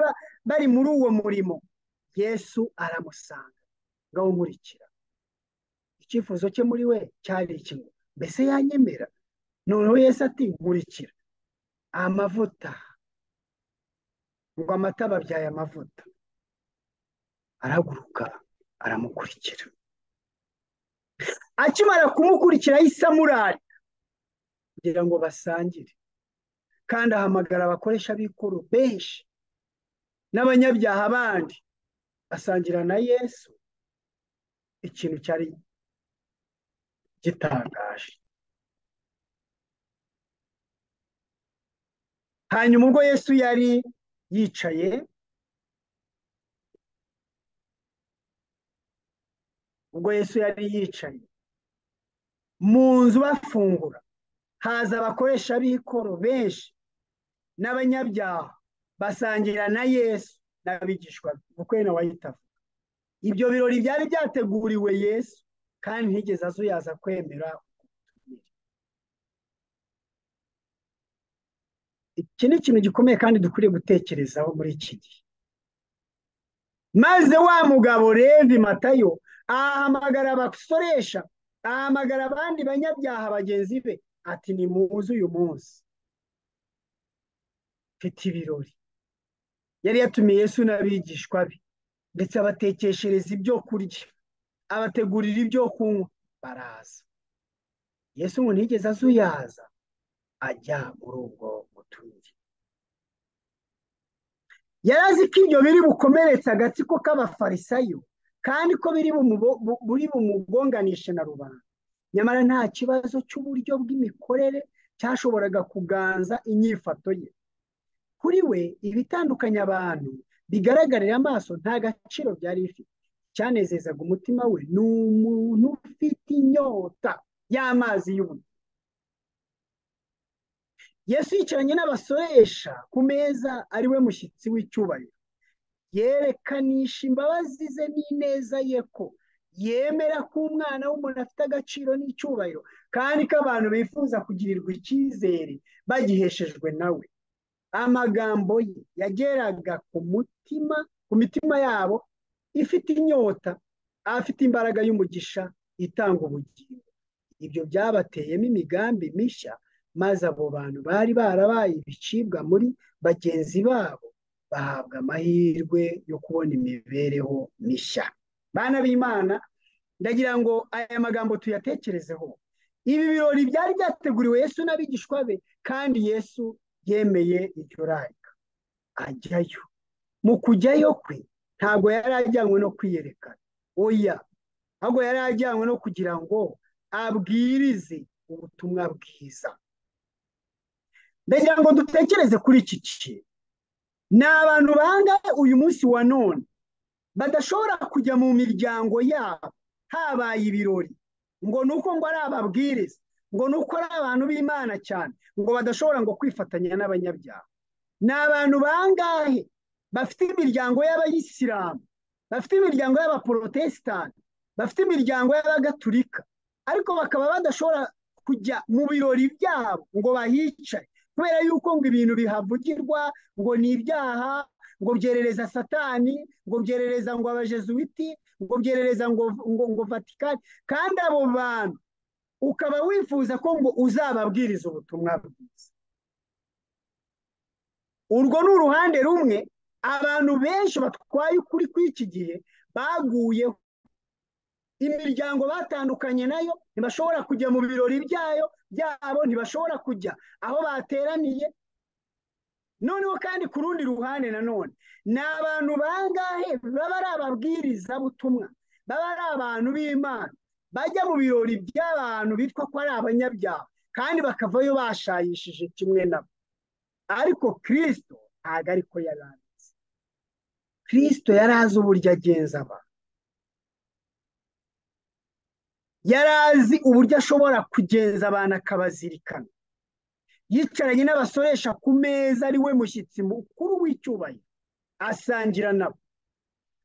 bari muri uwo murimo yesu aramusanga ngo awumurikira icyifuzo cye muri we cyari kimwe mbese yanyemera noneho yesu ati nkurikira amavuta ngo amata babyaye amavuta arahaguruka aramukurikira akimara kumukurikira ahise amurari kugira ngo basangire kandi ahamagara abakoresha b'ikoro benshi n'abanyabyaha bandi basangira na yesu ikintu cyari gitangaje hanyuma ubwo yesu yari yicaye ubwo yesu yari yicaye mu nzu bafungura haza abakoresha b'ikoro benshi n'abanyabyaha basangira na yesu n'abigishwa kuko na wahita avuga ibyo birori byari byateguriwe yesu kandi ntigeze azuyaza kwemera iki ni ikintu gikomeye kandi dukwiriye gutekerezaho muri iki gihe maze wa mugabo revi matayo ahamagara abasoresha ahamagara abandi banyabyaha bagenzi be ati ni muzi uyu munsi mfite ibirori yari yatumiye Yesu n'abigishwa be ndetse abatekeshereza ibyo kurya abategurira ibyo kunywa baraza yesu ngo ntigeze azuyaza ajya muri ubwo butumire yari azi ko ibyo biri bukomeretse agatsiko k'abafarisayo kandi ko biri bumugonganishe na rubanda nyamara nta kibazo cy'uburyo bw'imikorere cyashoboraga kuganza inyifato ye kuri we ibitandukanya abantu bigaragarira amaso nta gaciro byari bifite cyanezezaga umutima we ni umuntu ufite inyota y'amazi y'ubundi yesu yicaranye n'abasoresha ku meza ari we mushyitsi w'icyubahiro yerekanisha imbabazi ze n'ineza ye ko yemera ko umwana w'umuntu afite agaciro n'icyubahiro kandi ko abantu bifuza kugirirwa icyizere bagiheshejwe nawe amagambo ye yageraga ku mutima ku mitima yabo ifite inyota afite imbaraga y'umugisha itanga ubugingo ibyo byabateyemo imigambi mishya maze abo bantu bari barabaye ibicibwa muri bagenzi babo bahabwa amahirwe yo kubona imibereho mishya bana b'imana ndagira ngo aya magambo tuyatekerezeho ibi birori byari byateguriwe yesu n'abigishwa be kandi yesu yemeye iryo rayika ajyayo mu kujyayo kwe ntabwo yari ajyanywe no kwiyerekana oya ntabwo yari ajyanywe no kugira ngo abwirize ubutumwa bwiza ndagira ngo dutekereze kuri iki kintu ni abantu bangahe uyu munsi wa none badashobora kujya mu miryango yabo habaye ibirori ngo ni uko ngo ari ababwiriza ngo ni uko ari abantu b'imana cyane ngo badashobora ngo kwifatanya n'abanyabyaha ni abantu bangahe bafite imiryango y'abayisilamu bafite imiryango y'abaporotesitanti bafite imiryango y'abagatulika ariko bakaba badashobora kujya mu birori byabo ngo bahicare kubera yuko ngo ibintu bihavugirwa ngo ni ibyaha ngo byerereza satani ngo byerereza ngo abajezuwiti ngo byerereza ngo ngo vatikani kandi abo bantu ukaba wifuza ko ngo uzababwiriza ubutumwa bwiza urwo ni uruhande rumwe abantu benshi batwaye ukuri kw'iki gihe baguyeho imiryango batandukanye nayo ntibashobora kujya mu birori byayo byabo ntibashobora kujya aho bateraniye noneho kandi ku rundi ruhande nanone ni abantu bangahe baba ari ababwirizabutumwa baba ari abantu b'imana bajya mu birori by'abantu bitwa ko ari abanyabyaha kandi bakavayo bashayishije kimwe nabo ariko kirisito ntabwo ariko yari azi kirisito yari azi uburyo agenza abantu yari azi uburyo ashobora kugenza abantu akabazirikana yicaranye n'abasoresha ku meza ari we mushyitsi mukuru w'icyubahiro asangira nabo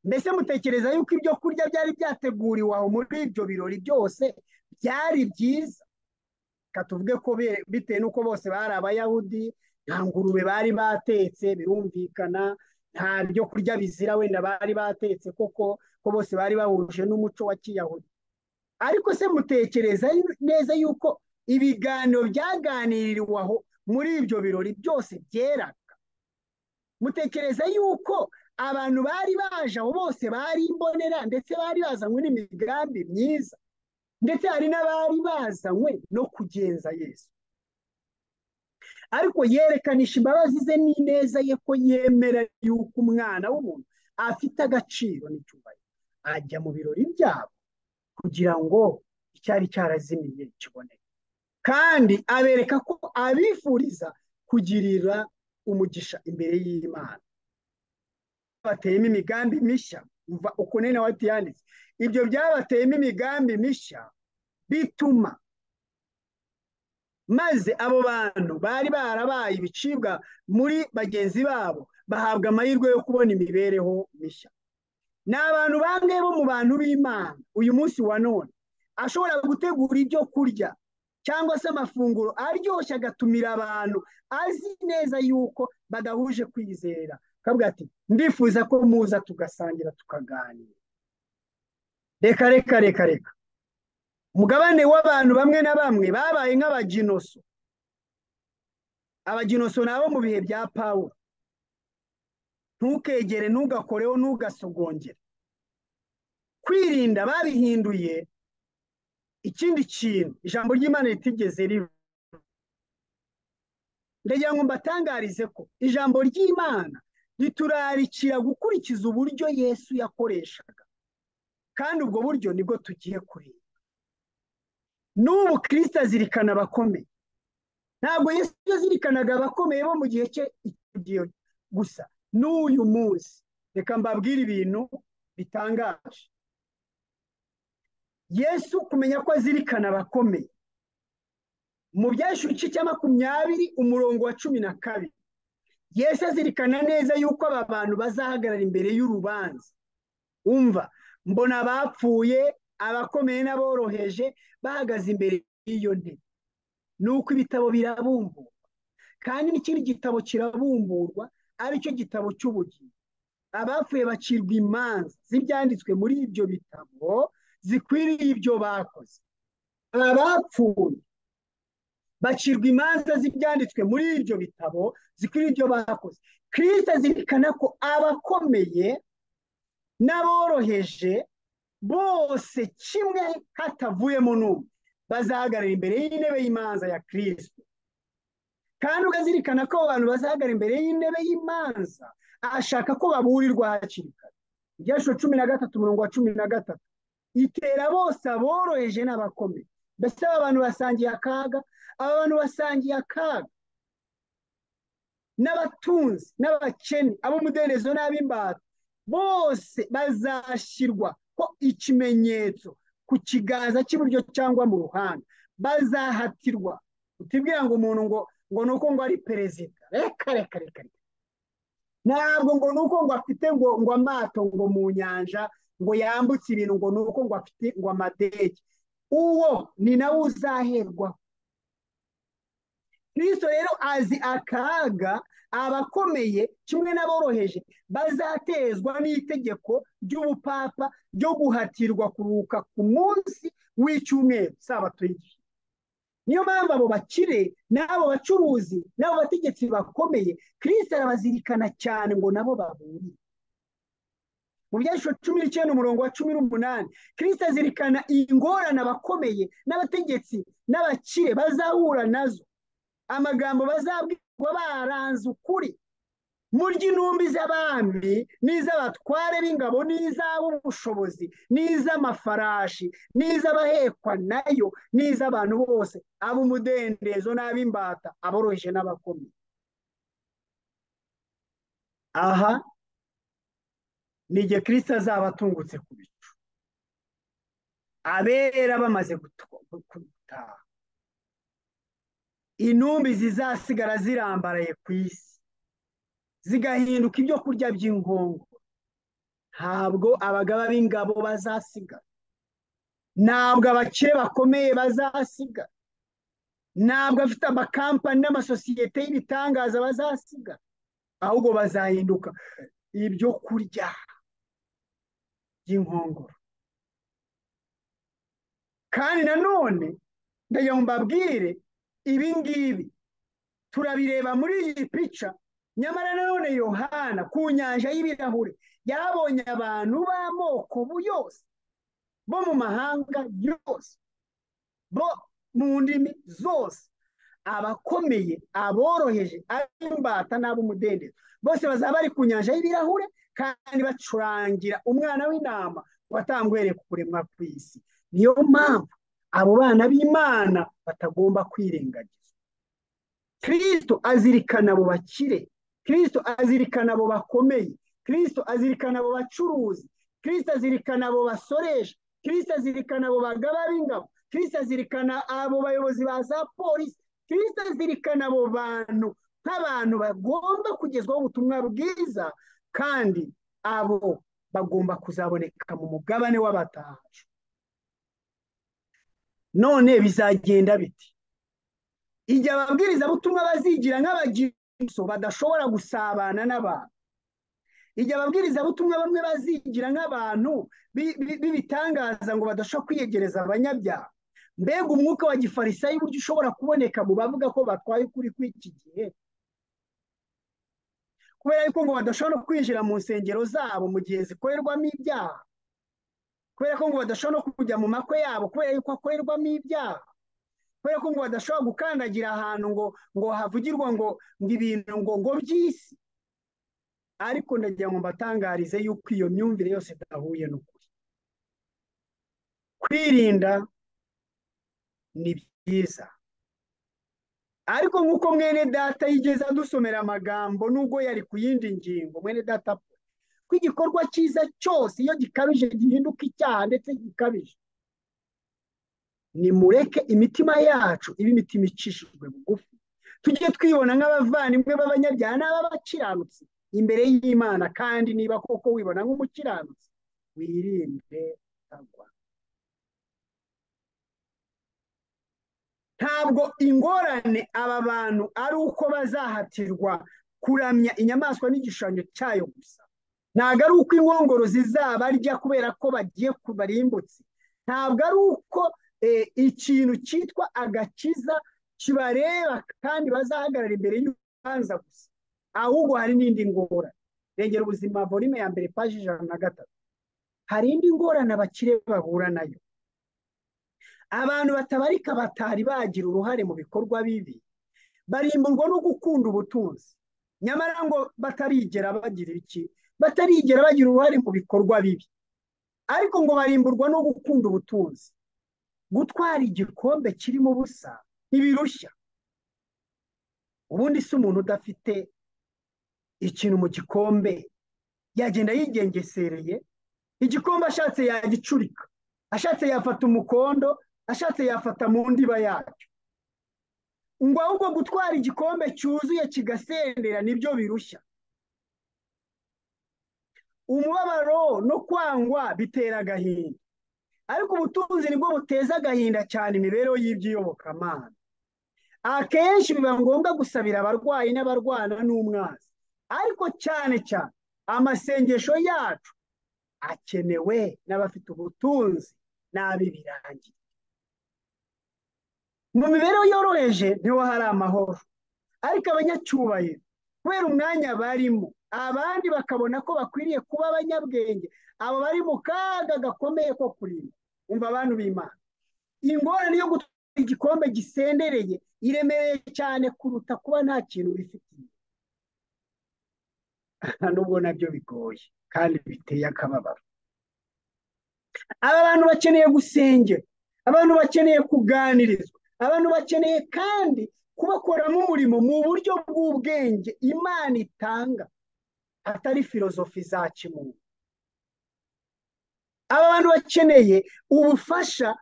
mbese mutekereza yuko ibyo kurya byari byateguriwe aho muri ibyo birori byose byari byiza tuvuge ko bitewe n'uko bose bari abayahudi nta ngurube bari batetse birumvikana nta byo kurya bizira wenda bari batetse koko ko bose bari bahuje n'umuco wa kiyahudi ariko se mutekereza neza yuko ibiganiro byaganiriwe aho muri ibyo birori byose byeraga mutekereza yuko abantu bari baje aho bose bari imbonera ndetse bari bazanywe n'imigambi myiza ndetse hari n'abari bazanywe no kugenza yesu ariko yerekanisha imbabazi ze n'ineza ye ko yemera yuko umwana w'umuntu afite agaciro n'icyubahiro ajya mu birori byabo kugira ngo icyari cyarazimiye kiboneke kandi abereka ko abifuriza kugirira umugisha imbere y'imana bateyemo imigambi mishya uva uko nene wati yanditse ibyo byabateyemo imigambi mishya bituma maze abo bantu bari barabaye ibicibwa muri bagenzi babo bahabwa amahirwe yo kubona imibereho mishya ni abantu bangahe bo mu bantu b'imana uyu munsi wa none ashobora gutegura ibyo kurya cyangwa se amafunguro aryoshye agatumira abantu azi neza yuko badahuje kwizera akavuga ati ndifuza ko muza tugasangira tukaganira reka reka reka reka umugabane w'abantu bamwe na bamwe babaye nk'abaginoso abaginoso ni abo mu bihe bya pawulo ntukegere ntugakoreho ntugasogongere kwirinda babihinduye ikindi kintu ijambo ry'imana ritigeze riva ndagira ngo mbatangarize ko ijambo ry'imana riturarikira gukurikiza uburyo yesu yakoreshaga kandi ubwo buryo nibwo tugiye kureba n'ubu kirisita azirikana abakomeye ntabwo yesu yazirikanaga abakomeye bo mu gihe cye igihe gusa n'uyu munsi reka mbabwire ibintu bitangaje yesu kumenya ko azirikana abakomeye mu byashyushyu cya makumyabiri umurongo wa cumi na kabiri yesu azirikana neza yuko aba bantu bazahagarara imbere y'urubanza umva mbona abapfuye abakomeye n'aboroheje bahagaze imbere y'iyo ntebe ni uko ibitabo birabumburwa kandi n'ikindi gitabo kirabumburwa aricyo gitabo cy'ubugingo abapfuye bacirwa imanza z'ibyanditswe muri ibyo bitabo zikwiriye ibyo bakoze abapfuye bacirwa imanza z'ibyanditswe muri ibyo bitabo zikwiriye ibyo bakoze kirisita azirikana ko abakomeye n'aboroheje bose kimwe hatavuyemo n'umwe bazahagarara imbere y'intebe y'imanza ya kirisita kandi ukazirikana ko abantu bazahagarara imbere y'intebe y'imanza ashaka ko baburirwa hakiri kare ibyasho cumi na gatatu umurongo wa cumi na gatatu itera bose aboroheje n'abakomeye mbese aba bantu basangiye akaga aba bantu basangiye akaga n'abatunzi n'abakene ab'umudendezo n'ab'imbata bose bazashyirwa ko ikimenyetso ku kiganza cy'iburyo cyangwa mu ruhande bazahatirwa utibwira ngo umuntu ngo ngo ni uko ngo ari perezida reka reka reka ntabwo ngo ni uko ngo afite ngo ngo amato ngo mu nyanja ngo yambutse ibintu ngo ni uko ngo afite ngo amadege uwo ni nawe uzaherwa kirisito rero azi akaga abakomeye kimwe n'aboroheje bazatezwa n'itegeko ry'ubupapa ryo guhatirwa kuruhuka ku munsi w'icyumweru sabato y'igihe niyo mpamvu abo bakire n'abo bacuruzi n'abo bategetsi bakomeye kirisito arabazirikana cyane ngo nabo baburiye mu byanditswe cumi n'icyenda umurongo wa cumi n'umunani kirisita azirikana ingorane abakomeye n'abategetsi n'abakire bazahura nazo amagambo bazabwirwa baranze ukuri murya intumbi z'abami n'iz'abatware b'ingabo n'iz'ab'ubushobozi n'iz'amafarashi n'iz'abahekwa nayo n'iz'abantu bose ab'umudendezo n'ab'imbata aboroheje n'abakomeye aha ni igihe kirisita azaba atungutse ku bicu abera bamaze gutaha intumbi zizasigara zirambaraye ku isi zigahinduka ibyo kurya by'ingongo ntabwo abagaba b'ingabo bazasiga ntabwo abakire bakomeye bazasiga ntabwo afite amakampani n'amasosiyete y'ibitangaza bazasiga ahubwo bazahinduka ibyo kurya by'inkongoro kandi nanone ndagira ngo mbabwire ibi ngibi turabireba muri iyi pica nyamara nanone yohana ku nyanja y'ibirahure yabonye abantu b'amoko yose bo mu mahanga yose bo mu ndimi zose abakomeye aboroheje ab'imbata n'ab'umudendezo bose bazaba bari ku nyanja y'ibirahure kandi bacurangira umwana w'intama watangwere kuremwa ku isi niyo mpamvu abo bana b'imana batagomba kwirengagiza kirisito azirikana abo bakire kirisito azirikana abo bakomeye kirisito azirikana abo bacuruzi kirisito azirikana abo basoresha kirisito azirikana abo bagaba b'ingabo kirisito azirikana abo bayobozi ba za polisi kirisito azirikana abo bantu nk'abantu bagomba kugezwaho ubutumwa bwiza kandi abo bagomba kuzaboneka mu mugabane w'abatahaje none bizagenda biti igihe ababwirizabutumwa bazigira nk'abagira badashobora gusabana n'abantu igihe ababwirizabutumwa bamwe bazigira nk'abantu b'ibitangaza ngo badashobora kwiyegereza abanyabyaha mbega umwuka wa gifarisayi uburyo ushobora kuboneka mu bavuga ko batwaye ukuri kw'iki gihe kubera yuko ngo badashobora kwinjira mu nsengero zabo mu gihe zikorerwamo ibyaha kubera ko ngo badashobora no kujya mu makwe yabo kubera yuko hakorerwamo ibyaha kubera ko ngo badashobora gukandagira ahantu ngo ngo havugirwa ngo ngo ibintu ngo ngo by'isi ariko ndagira ngo mbatangarize yuko iyo myumvire yose idahuye n'ukuri kwirinda ni byiza ariko nk'uko mwene data yigeze adusomera amagambo nubwo yari ku yindi ngingo mwene data ko igikorwa cyiza cyose iyo gikabije gihinduka icyaha ndetse gikabije nimureke imitima yacu ibe imitima icishijwe bugufi tujye twibona nk'abavandimwe b'abanyabyaha n'ab'abakiranutsi imbere y'imana kandi niba koko wibona nk'umukiranutsi wirinde agwa ntabwo ingorane aba bantu ari uko bazahatirwa kuramya inyamaswa n'igishushanyo cyayo gusa ntabwo ari uko inkongoro zizabarya kubera ko bagiye kubarimbutse ntabwo ari uko ikintu cyitwa agakiza kibareba kandi bazahagarara imbere y'urubanza gusa ahubwo hari n'indi ngorane rengera ubuzima volime ya mbere paji ijana na gatatu hari indi ngorane abakire bahura nayo abantu batabarika batari bagira uruhare mu bikorwa bibi barimburwa no gukunda ubutunzi nyamara ngo batarigera bagira iki batarigera bagira uruhare mu bikorwa bibi ariko ngo barimburwa no gukunda ubutunzi gutwara igikombe kirimo ubusa ntibirushya ubundi si umuntu udafite ikintu mu gikombe yagenda yigengesereye igikombe ashatse yagicurika ashatse yafata umukondo ashatse yafata mu ndiba yacyo ngo ahubwo gutwara igikombe cyuzuye kigasendera nibyo birushya umubabaro no kwangwa bitera agahinda ariko ubutunzi nibwo buteza agahinda cyane imibereho y'iby'iyobokamana akenshi biba ngombwa gusabira abarwayi n'abarwana n'umwanzi ariko cyane cyane amasengesho yacu akenewe n'abafite ubutunzi n'ab'ibirangiye mu mibereho yoroheje niho hari amahoro ariko abanyacyubahiro kubera umwanya barimo abandi bakabona ko bakwiriye kuba abanyabwenge abo bari mu kaga gakomeye ko kurinda umva abantu b'imana ingorane yo gutwara igikombe gisendereye iremereye cyane kuruta kuba nta kintu wifitiye nubwo nabyo bigoye kandi biteye akababaro aba bantu bakeneye gusengerwa abantu bakeneye kuganirizwa abantu bakeneye kandi kubakoramo umurimo mu buryo bw'ubwenge imana itanga atari filozofi za kimuntu aba bantu bakeneye ubufasha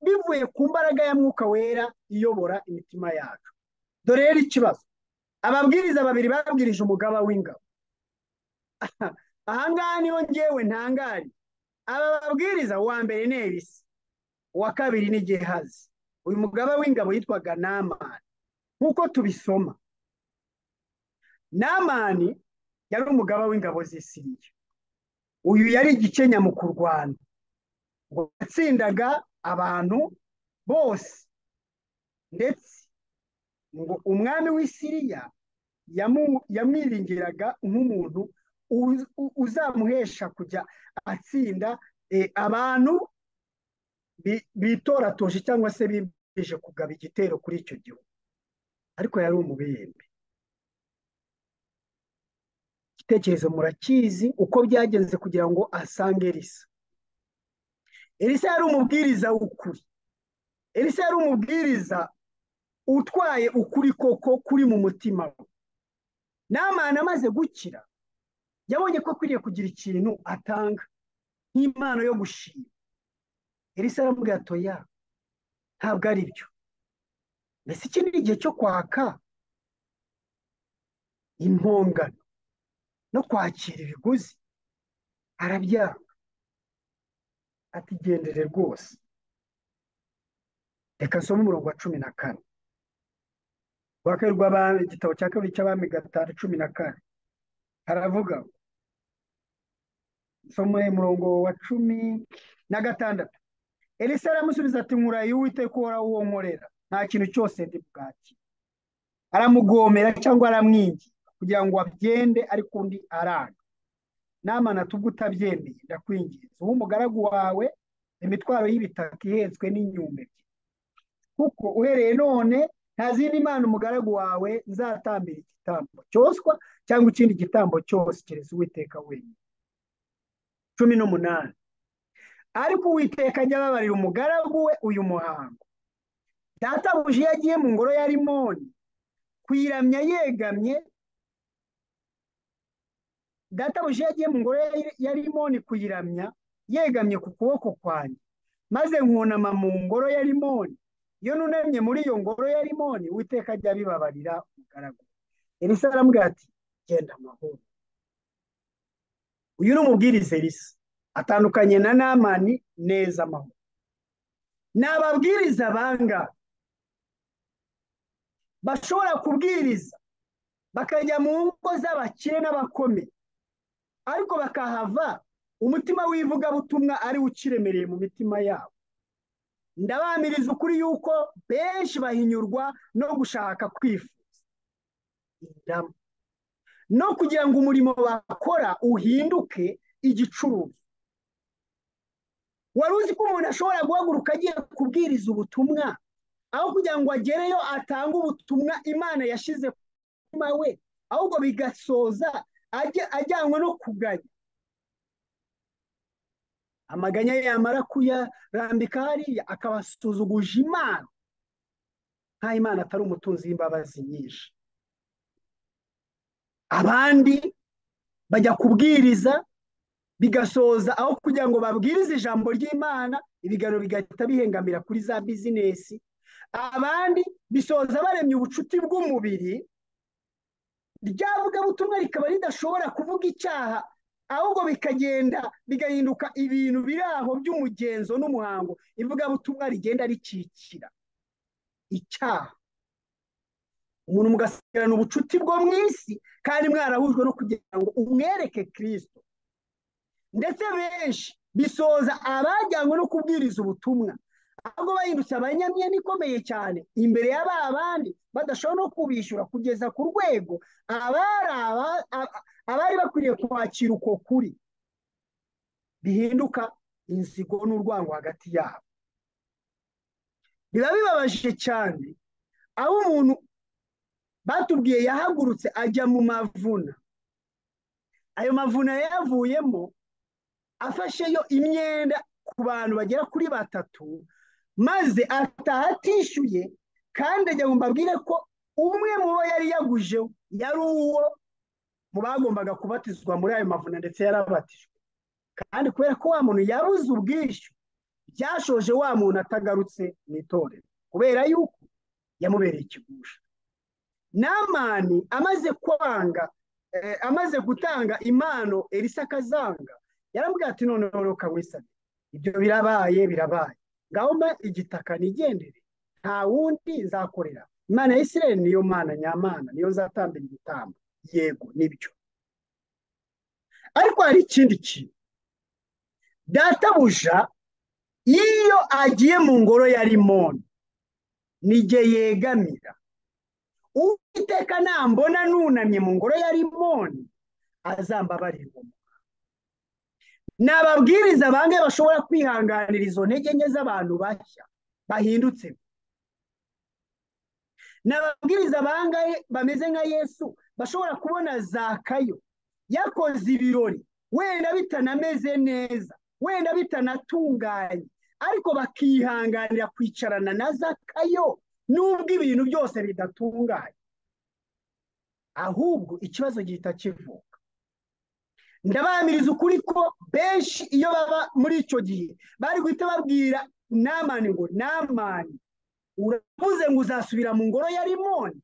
bivuye ku mbaraga ya mwuka wera iyobora imitima yacu dore rero ikibazo ababwiriza babiri babwirije umugaba w'ingabo ahangaha niho ngewe ntangari aba babwiriza uwa mbere ni ebisi uwa kabiri ni gehazi uyu mugaba w'ingabo yitwaga namani nk'uko tubisoma namani yari umugaba w'ingabo z'isiriya uyu yari igikenya mu kurwana ngo yatsindaga abantu bose ndetse ngo umwami w'isiriya yamwiringiraga nk'umuntu uzamuhesha kujya atsinda abantu bitoratoje cyangwa se bibwije kugaba igitero kuri icyo gihugu ariko yari umubembe igitekerezo murakizi uko byagenze kugira ngo asange erisa erisa yari umubwiriza w'ukuri erisa yari umubwiriza utwaye ukuri koko kuri mu mutima we namana amaze gukira yabonye ko akwiriye kugira ikintu atanga nk'impano yo gushima erisa aramubwira atoya ntabwo ari byo mbese iki ni igihe cyo kwaka impongano no kwakira ibiguzi arabyanga atigendere rwose reka nsome umurongo wa cumi na kane rwa kabiri igitabo cya kabiri cy'abami gatanu cumi na kane haravuga nsome umurongo wa cumi na gatandatu elisa aramusubiza ati nkuraye uwiteka uhoraho uwo nkorera nta kintu cyose ndi bwaki aramugomera cyangwa aramwingira kugira ngo abyende ariko undi aranga namana tubwo utabyemeye ndakwinginze uwo umugaragu wawe imitwaro y'ibitaka ihetswe n'inyume kuko uhereye none nta zindi mpano umugaragu wawe nzatambira igitambo cyoswa cyangwa ikindi gitambo cyose kereza uwiteka wenyine cumi n'umunani ariko uwiteka ajya ababarira umugaragu we uyu muhango databuja iyo agiye mu ngoro ya rimoni kuyiramya yegamye databuja iyo agiye mu ngoro ya rimoni kuyiramya yegamye ku kuboko kwanjye maze nkunama mu ngoro ya rimoni iyo nunamye muri iyo ngoro ya rimoni witeka ajya abibabarira umugaragu elisa aramubwira ati genda amahoro uyu ni umubwiriza elisa atandukanye na namani neza amahoro ni ababwiriza banga bashobora kubwiriza bakajya mu ngo z'abakire n'abakome ariko bakahava umutima w'ivugabutumwa ariwo ukiremereye mu mitima yabo ndabamiriza ukuri yuko benshi bahinyurwa no gushaka kwifuza indamu no kugira ngo umurimo bakora uhinduke igicuruzwa wari uzi ko umuntu ashobora guhaguruka agiye kubwiriza ubutumwa aho kugira ngo agereyo atange ubutumwa imana yashyize ku mutima we ahubwo bigasoza ajyanwe no kuganya amaganya yamara kuyarambika hariya akabasuzuguje imana nk'aho imana atari umutunzi w'imbabazi nyinshi abandi bajya kubwiriza bigasoza aho kugira ngo babwirize ijambo ry'imana ibiganiro bigahita bihengamira kuri za bizinesi abandi bisoza baremye ubucuti bw'umubiri ryavugabutumwa rikaba ridashobora kuvuga icyaha ahubwo bikagenda bigahinduka ibintu biri aho by'umugenzo n'umuhango ivugabutumwa rigenda rikikira icyaha umuntu mugasigarana ubucuti bwo mu isi kandi mwarahujwe no kugira ngo umwereke kirisito ndetse benshi bisoza abajyanywe no kubwiriza ubutumwa ahubwo bahindutse abanyamyenda ikomeye cyane imbere ya ba bandi badashobora no kubishyura kugeza ku rwego abari bakwiriye kwakira uko kuri bihinduka inzigo n'urwango hagati yabo biba bibabaje cyane aho umuntu batubwiye yahagurutse ajya mu mavuna ayo mavuno yayavuyemo afasheyo imyenda ku bantu bagera kuri batatu maze ataha atishyuye kandi ajya ngo mbabwire ko umwe mu bo yari yagujeho yari uwo mu bagombaga kubatizwa muri ayo mavuna ndetse yarabatijwe kandi kubera ko wa muntu yabuze ubwishyu byashoje wa muntu atagarutse mu itorero kubera yuko yamubereye ikigusha namani amaze kwanga amaze gutanga impano elisa akazanga yarambwira ati noneho reka wisane ibyo birabaye birabaye ngaho mba igitaka nigendere nta wundi nzakorera imana ya isirere niyo mana nyamana niyo nzatambira igitambo yego nibyo ariko hari ikindi kintu databuja iyo agiye mu ngoro ya rimoni nige yegamira uwiteka nambona nunamye mu ngoro ya rimoni azambabarira ubumuga ni ababwiriza bange bashobora kwihanganira izo ntege nke z'abantu bashya bahindutse ni ababwiriza bangahe bameze nka yesu bashobora kubona zakayo yakoze ibirori wenda bitanameze neza wenda bitanatunganye ariko bakihanganira kwicarana na zakayo nubwo ibintu byose bidatunganye ahubwo ikibazo gihita kivuka ndabamiriza ukuri ko benshi iyo baba muri icyo gihe bari guhita babwira namani ngo namani uravuze ngo uzasubira mu ngoro ya rimoni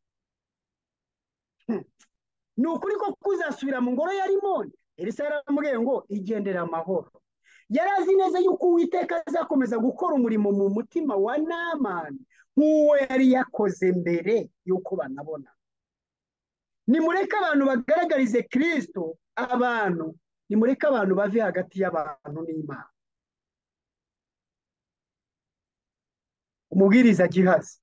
ni ukuri ko kuzasubira mu ngoro ya rimoni elisa yaramubwiye ngo igendere amahoro yari azi neza yuko uwiteka azakomeza gukora umurimo mu mutima wa namani nk'uwo yari yakoze mbere y'uko banabona nimureke abantu bagaragarize kirisito abantu nimureke abantu bave hagati y'abantu n'imana umubwiriza gihazi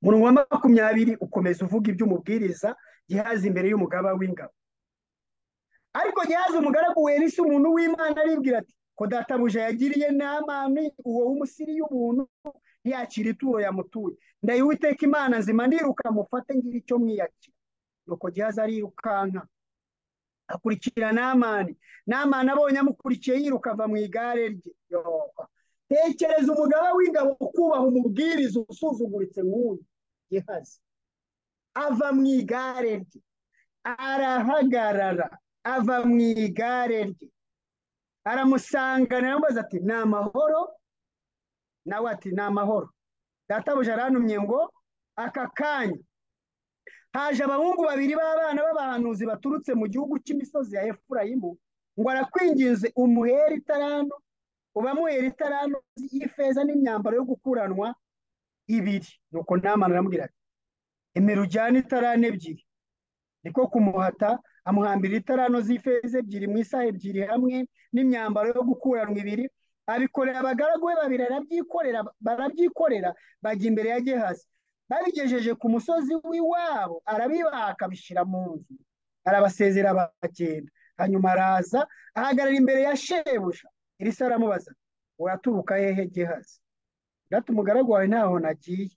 umurongo wa makumyabiri ukomeza uvuga ibyo umubwiriza gihazi imbere y'umugaba w'ingabo ariko gihazi umugaragu werisa umuntu w'imana aribwira ati ko databuja yagiriye namani uwo w'umusiri y'ubuntu yakira ituro yamutuye ndayiwiteka imana nzima ndiruka mufate ngira icyo mwiyakira nuko gihazi arirukanka akurikira namani namani abonye amukurikiye yiruka ava mu igare rye tekereza umugaba w'ingabo kubaha umubwiriza usuzuguritse nk'uyu gihazi ava mu igare rye arahagarara ava mu igare rye aramusangana aramubaza ati ni amahoro nawe ati ni amahoro databuja aranumye ngo aka kanya haje abahungu babiri b'abana b'abahanuzi baturutse mu gihugu cy'imisozi ya efurayimu ngo arakwinginze umuhere itarantu ubamuhera itarantu y'ifeza n'imyambaro yo gukuranwa ibiri nuko namana aramubwira ati emera ujyane itarane ebyiri niko kumuhata amuhambira itarano z'ifeza ebyiri mu isaha ebyiri hamwe n'imyambaro yo gukuranwa ibiri abikorera abagaragu be babiri arabyikorera barabyikorera bajya imbere ya gehazi babigejeje ku musozi w'iwabo arabibaha akabishyira mu nzu arabasezera bagenda hanyuma araza ahagarara imbere ya shebuja irisa aramubaza uraturuka hehe gehazi gato umugaragu wawe ntaho nagiye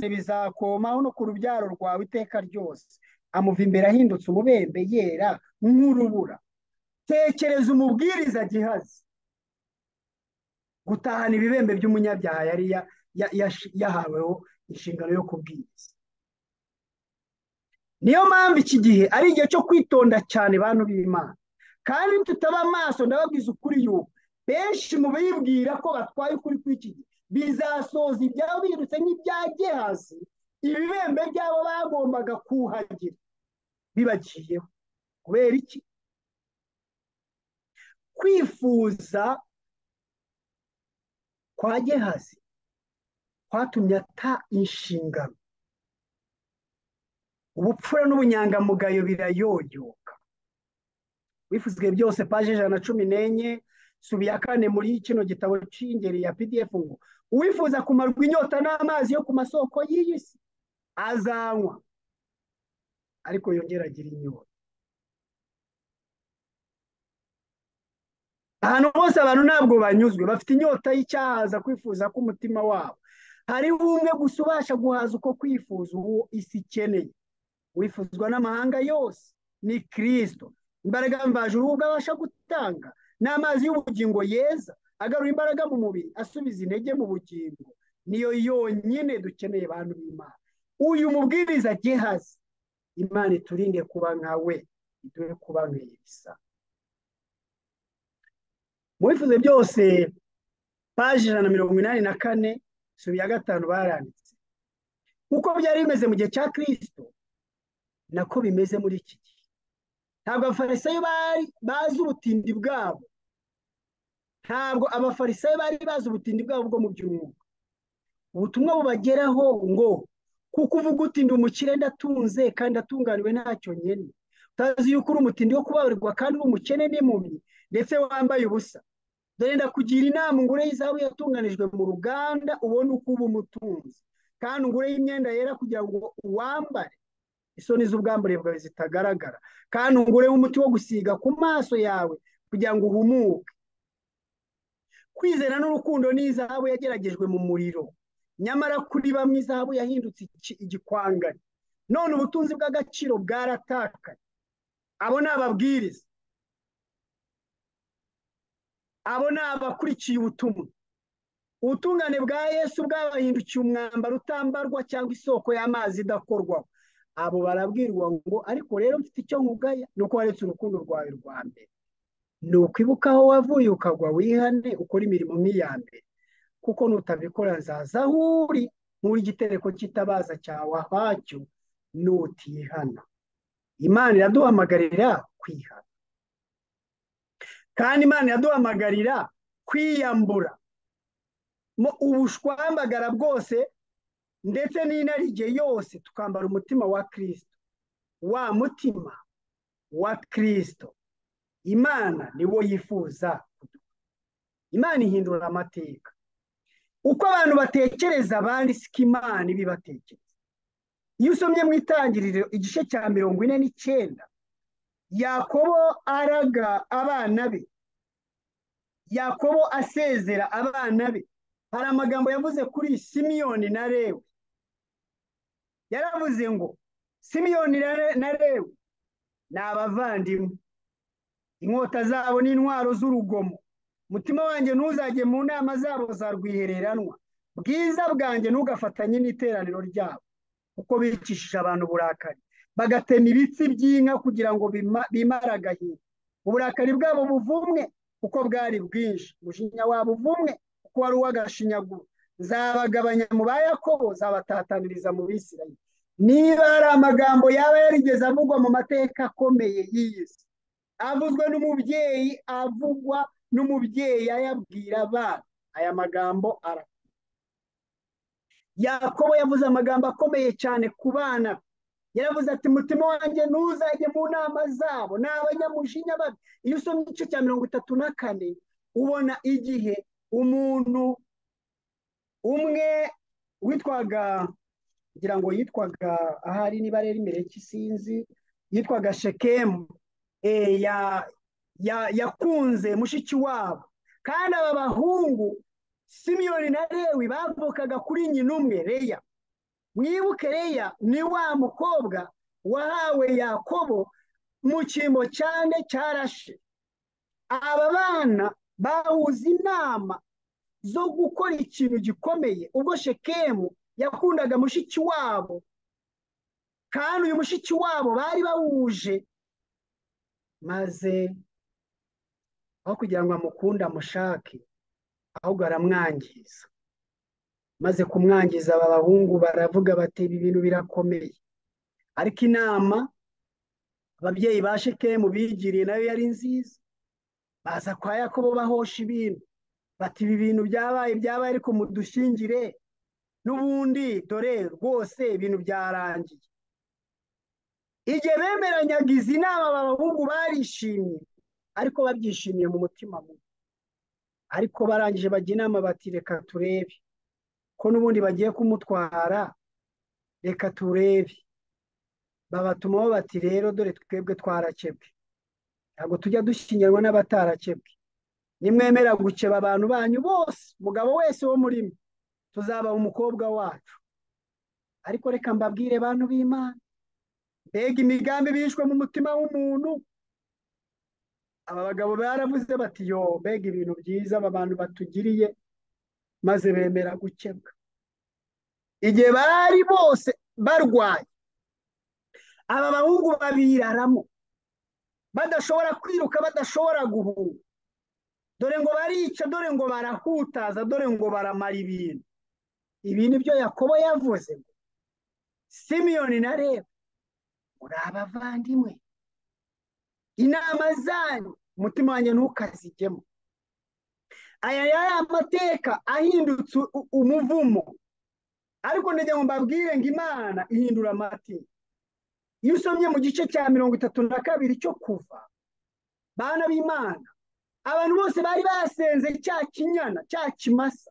bizakomaho no ku rubyaro rwawe iteka ryose amuva imbere ahindutse umubembe yera nk'urubura tekereza umubwiriza gihazi gutahana ibibembe by'umunyabyaha yari yahaweho inshingano yo kubwiriza niyo mpamvu iki gihe ari igihe cyo kwitonda cyane bantu b'imana kandi tutaba amaso ndababwiza ukuri yuko benshi mu bibwira ko batwaye ukuri kw'iki gihe bizasoza ibyabo bihindutse nk'ibya gehazi ibibembe byabo bagombaga kuhagira bibagiyeho kubera iki kwifuza kwa gehazi kwatumye ata inshingano ubupfura n'ubunyangamugayo birayoyoka wifuzwe byose paje ijana na cumi n'enye subiya kane muri kino gitabo cy'ingeri ya pdf ngo uwifuza kumarwa inyota n'amazi yo ku masoko y'iyi si azanywa ariko yongera agira inyota ahantu hose abantu ntabwo banyuzwe bafite inyota y'icyahaza kwifuza k'umutima wabo hariho umwe gusa ubasha guhaza uko kwifuza uwo isi ikeneye wifuzwa n'amahanga yose ni kirisito imbaraga mvajuru ubwo abasha gutanga ni amazi y'ubugingo yeza agarura imbaraga mu mubiri asubiza intege mu bugingo niyo yonyine dukeneye bantu b'imana uyu mubwiriza gehazi imana iturinde kuba nka we iduhe kuba nka elisa mu bifuzo byose paji ijana na mirongo inani na kane subiya gatanu baranditse nk'uko byari bimeze mu gihe cya kirisito nako bimeze muri iki gihe ntabwo abafarisayo bari bazi ubutindi bwabo ntabwo abafarisayo bari bazi ubutindi bwabo bwo mu by'umwuka ubutumwa bubageraho ngo kuko uvuga utindi umukire ndatunze kandi atunganiwe ntacyo nyine utazi yuko uri umutindi wo kubabarirwa kandi uri umukene n'impumyi ndetse wambaye ubusa dore ndakugira inama ngure y'izahabu yatunganijwe mu ruganda ubone uko uba umutunzi kandi ungure y'imyenda yera kugira ngo uwambare isoni z'ubwambure bwawe zitagaragara kandi ungure umuti wo gusiga ku maso yawe kugira ngo uhumuke kwizera n'urukundo ni izahabu yageragejwe mu muriro nyamara kuri bamwe izahabu yahindutse igikwangari none ubutunzi bw'agaciro bwaratakaye abo ni ababwiriza abo ni abakurikiye ubutumwa ubutungane bwa yesu bwabahindukiye umwambaro utambarwa cyangwa isoko y'amazi idakorwaho abo barabwirwa ngo ariko rero mfite icyo nkugaya ni uko waretse urukundo rwawe rwa mbere ni ukwibuka aho wavuye ukagwa wihane ukora imirimo nk'iya mbere kuko nutabikora nzaza aho uri nk'uri igitereko cy'itabaza cyawe ahacyo nutihana imana iraduhamagarira kwihana kandi imana iraduhamagarira kwiyambura mu ubushwambagara bwose ndetse n'inarijye yose tukambara umutima wa kirisito wa mutima wa kirisito imana niwo yifuza imana ihindura amateka uko abantu batekereza abandi siko imana ibibatekereza iyo usomye mu itangiriro igice cya mirongo ine n'icyenda yakobo araga abana be yakobo asezera abana be hari amagambo yavuze kuri simiyoni na rewe yaravuze ngo simiyoni na rewe ni abavandimwe inkota zabo n'intwaro z'urugomo umutima wanjye ntuzajye mu nama zabo za rwihereranwa bwiza bwanjye ntugafatanye n'iteraniro ryabo kuko bicishije abantu uburakari bagatema ibitsi by'inka kugira ngo bimare agahinda uburakari bwabo buvumwe kuko bwari bwinshi umujinya wabo uvumwe kuko wari uw'agashinyaguro zabagabanya mu ba yakobo zabatataniriza mu bisirayeli niba hari amagambo yaba yarigeze avugwa mu mateka akomeye y'iyi si avuzwe n'umubyeyi avugwa n'umubyeyi ayabwira abana aya magambo arakora yakobo yavuze amagambo akomeye cyane ku bana yaravuze ati mutima wanjye ntuzajye mu nama zabo ni abanyamujinya babi iyo usomye igice cya mirongo itatu na kane ubona igihe umuntu umwe witwaga ngira ngo yitwaga ahari niba rero imbere y'ikisinzi yitwaga shekemu yakunze mushiki wabo kandi aba bahungu simiyoni na rewi bavukaga kuri nyina umwe reya mwibuke reya ni wa mukobwa wahawe yakobo mu cyimbo cyane cyarashe aba bana bahuza inama zo gukora ikintu gikomeye ubwo shekemu yakundaga mushiki wabo kandi uyu mushiki wabo bari bawuje maze aho kugira ngo amukunde amushake ahubwo aramwangiza maze kumwangiza aba bahungu baravuga bati ibi bintu birakomeye ariko inama ababyeyi ba shekemu bigiriye nayo yari nziza baza kwa yakobo bahosha ibintu bati ibi bintu byabaye byabaye ariko mudushyingire n'ubundi dore rwose ibintu byarangiye igihe bemeranyaga izi nama abahungu barishimye ariko babyishimiye mu mutima mubi ariko barangije bajya inama bati reka turebe ko n'ubundi bagiye kumutwara reka turebe babatumaho bati rero dore twebwe twarakebwe ntabwo tujya dushyingirwa n'abatarakebwe nimwemera gukeba abantu banyu bose umugabo wese wo muri mwe tuzaba umukobwa wacu ariko reka mbabwire bantu b'imana mbega imigambi bishwe mu mutima w'umuntu aba bagabo baravuze bati yo mbega ibintu byiza aba bantu batugiriye maze bemera gukebwa igihe bari bose barwaye aba bahungu babiraramo badashobora kwiruka badashobora guhunga dore ngo barica dore ngo barahutaza dore ngo baramara ibintu ibi ni byo yakobo yavuze ngo simiyoni na reba muri abavandimwe inama zanyu umutima wanjye ntukazigemo aya yari amateka ahindutse umuvumo ariko ngo mbabwire ngo imana ihindura amateka iyo usomye mu gice cya mirongo itatu na kabiri cyo kuva bana b'imana abantu bose bari basenze cya kinyana cya kimasa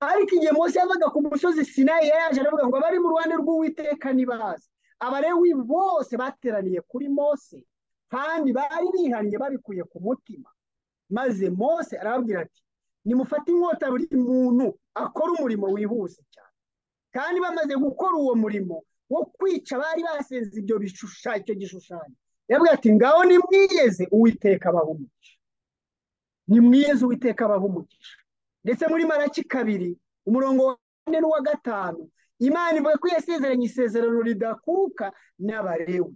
ariko igihe munsi yavaga ku musozi sinayi yaje aravuga ngo abari mu ruhande rw'uwiteka ntibazi abarewi bose bateraniye kuri mose kandi bari bihannye babikuye ku mutima maze mose arababwira ati nimufate inkota buri muntu akora umurimo wihuse cyane kandi bamaze gukora uwo murimo wo kwica bari basenze ibyo bishushanyo icyo gishushanyo yavuga ati ngaho nimwiyeze uwiteka abahumuje nimwiyeze uwiteka abahumuje ndetse muri maraki kabiri umurongo wa kane n'uwa gatanu imana ivuga ko yasezeranye isezerano ridakuka n'abarewe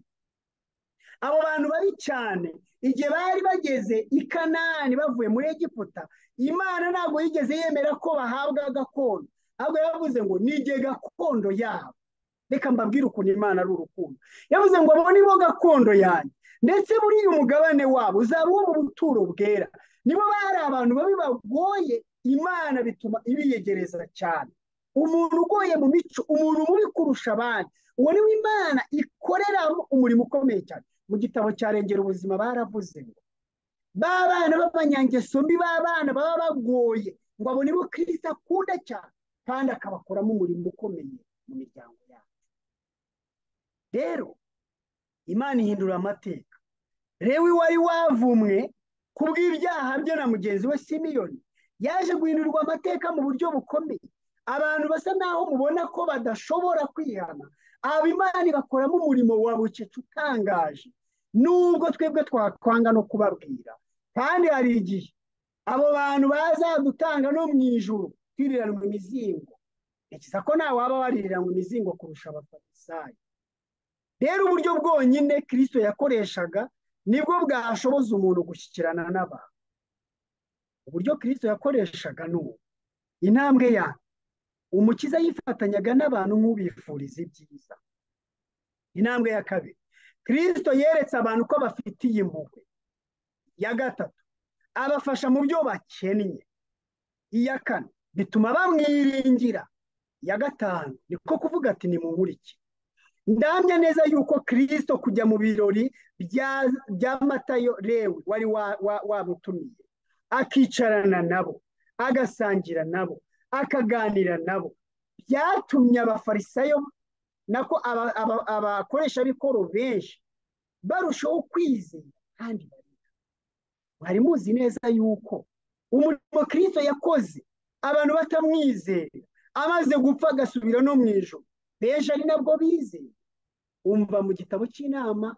abo bantu babi cyane igihe bari bageze i kanani bavuye muri egiputa imana ntabwo yigeze yemera ko bahabwa gakondo ahubwo yavuze ngo nige gakondo yabo reka mbabwire ukuntu imana ari urukundo yavuze ngo abo nibo gakondo yanjye ndetse muri uyu mugabane wabo uzaba uwo mu buturo bwera nibo bari abantu babi bagoye imana bituma ibiyegereza cyane umuntu ugoye mu mico umuntu mubi kurusha abandi uwo niwe imana ikoreramo umurimo ukomeye cyane mu gitabo cyarengera ubuzima baravuze ngo ba bana b'abanyangeso mbi ba bana baba bagoye ngo abo nibo kirisita akunda cyane kandi akabakoramo umurimo ukomeye mu miryango yacu rero imana ihindura amateka rewi wari wavumwe ku bw'ibyaha bye na mugenzi we simiyoni yaje guhindurirwa amateka mu buryo bukomeye abantu basa naho mubona ko badashobora kwihana aba imana ibakoramo umurimo wa bucece utangaje nubwo twebwe twakwanga no kubabwira kandi hari igihe abo bantu bazadutanga no mu ijoro twiriranwa imizingo ntekereza ko nawe waba waririranwa imizingo kurusha abafarisayo rero uburyo bwonyine kirisito yakoreshaga nibwo bwashoboza umuntu gushyikirana n'abantu uburyo kirisito yakoreshaga ni ubu intambwe yanyu umukiza yifatanyaga n'abantu nk'ubifuriza ibyiza intambwe ya kabiri kirisito yeretse abantu ko bafitiye impuhwe iya gatatu abafasha mu byo bakennye iya kane bituma bamwiringira iya gatanu niko kuvuga ati nimunkurikire ndamya neza yuko kirisito kujya mu birori bya matayo rewe wari wabutumiye akicarana nabo agasangira nabo akaganira nabo byatumye abafarisayo nako abakoresha bikoro benshi barushaho kwizera kandi bariga mwari muzi neza yuko umurimo kirisito yakoze abantu batamwizera amaze gupfa agasubira no mu ijoro benshi ari nabwo bizeye umva mu gitabo cy'inama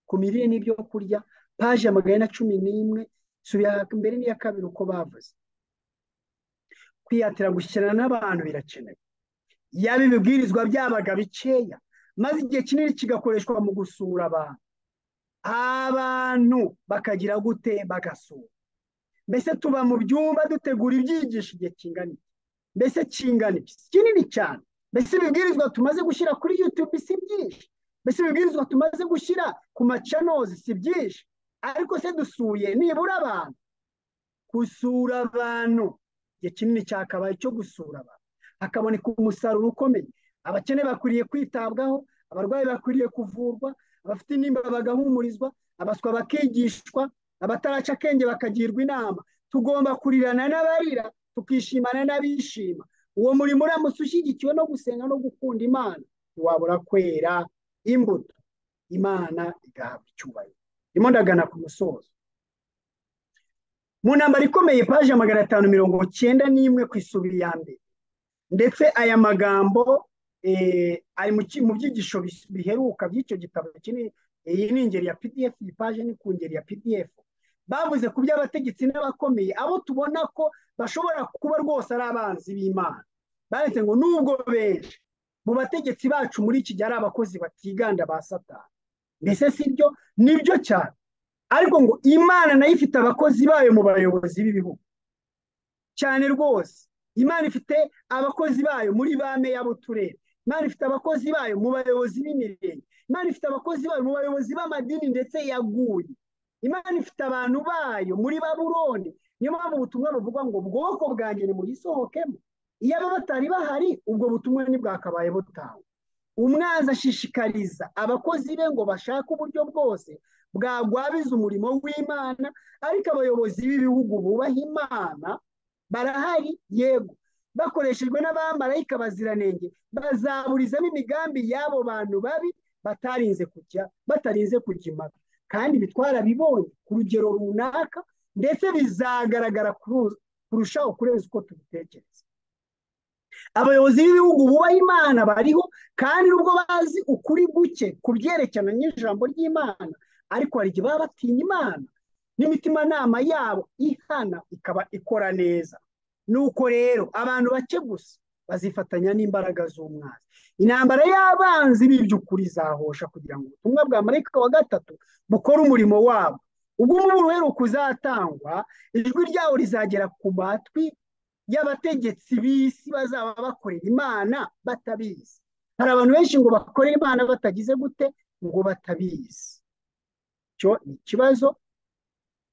ku mirire n'ibyo kurya paje ya magana cumi n'imwe subira mbere n'iya kabiri uko bavuze kwihatira gushyikirana n'abantu birakenewe yaba ibibwirizwa byabaga bikeya maze igihe kinini kigakoreshwa mu gusura abantu abantu bakagira gute bagasura mbese tuba mu byumba dutegura ibyigisho igihe kingana iki mbese kingana iki si kinini cyane mbese ibibwirizwa tumaze gushyira kuri yutube si byinshi mbese ibibwirizwa tumaze gushyira ku macanozi si byinshi ariko se dusuye nibura abantu gusura abantu igihe kinini cyakabaye cyo gusura abantu hakaboneka umusaruro ukomeye abakene bakwiriye kwitabwaho abarwayi bakwiriye kuvurwa abafite intimba bagahumurizwa abaswa bakigishwa abataraca akenge bakagirwa inama tugomba kurirana n'abarira tukishimana n'abishima uwo murimo uramutse ushyigikiwe no gusenga no gukunda imana ntiwabura kwera imbuto imana igahabwa icyubahiro ndimo ndagana ku musozo mu ntambaro ikomeye paje magana atanu mirongo cyenda n'imwe ku isubiri ya mbere ndetse aya magambo ari mu byigisho biheruka by'icyo gitabo kinini iyi ni ingeri ya pdf iyi paje ni ku ngeri ya pdf bavuze ku by'abategetsi n'abakomeye abo tubona ko bashobora kuba rwose ari abanzi b'imana baretse ngo nubwo benshi mu bategetsi bacu muri iki gihe ari abakozi batiganda ba satani mbese si byo nibyo cyane ariko ngo imana nayo ifite abakozi bayo mu bayobozi b'ibihugu cyane rwose imana ifite abakozi bayo muri ba meya b'uturere imana ifite abakozi bayo mu bayobozi b'imirenge imana ifite abakozi bayo mu bayobozi b'amadini ndetse yaguye imana ifite abantu bayo muri baburoni niyo mpamvu ubutumwa buvuga ngo ubwoko bwanjye nimuyisohokemo iyo aba batari bahari ubwo butumwa ntibwakabaye butawe umwanzi ashishikariza abakozi be ngo bashake uburyo bwose bwagwabiza umurimo w'imana ariko abayobozi b'ibihugu bubaha imana barahari yego bakoreshejwe n'abamarayika baziranenge bazaburizamo imigambi y'abo bantu babi batarinze kujya batarinze kujya impaka kandi ibi twarabibonye ku rugero runaka ndetse bizagaragara kurushaho kurenza uko tubitekereza abayobozi b'ibihugu bubaha imana bariho kandi nubwo bazi ukuri guke ku byerekeranye n'ijambo ry'imana ariko hari igihe baba batinya imana n'imitimanama yabo ihana ikaba ikora neza nuko rero abantu bake gusa bazifatanya n'imbaraga z'umwanzi intambara y'abanzi b'iby'ukuri izahosha kugira ngo ubutumwa bwa marayika wa gatatu bukore umurimo wabo ubwo umuburo uheruka uzatangwa ijwi ryawo rizagera ku matwi y'abategetsi b'isi bazaba bakorera imana batabizi hari abantu benshi ngo bakorere imana batagize gute ngo batabizi icyo ni ikibazo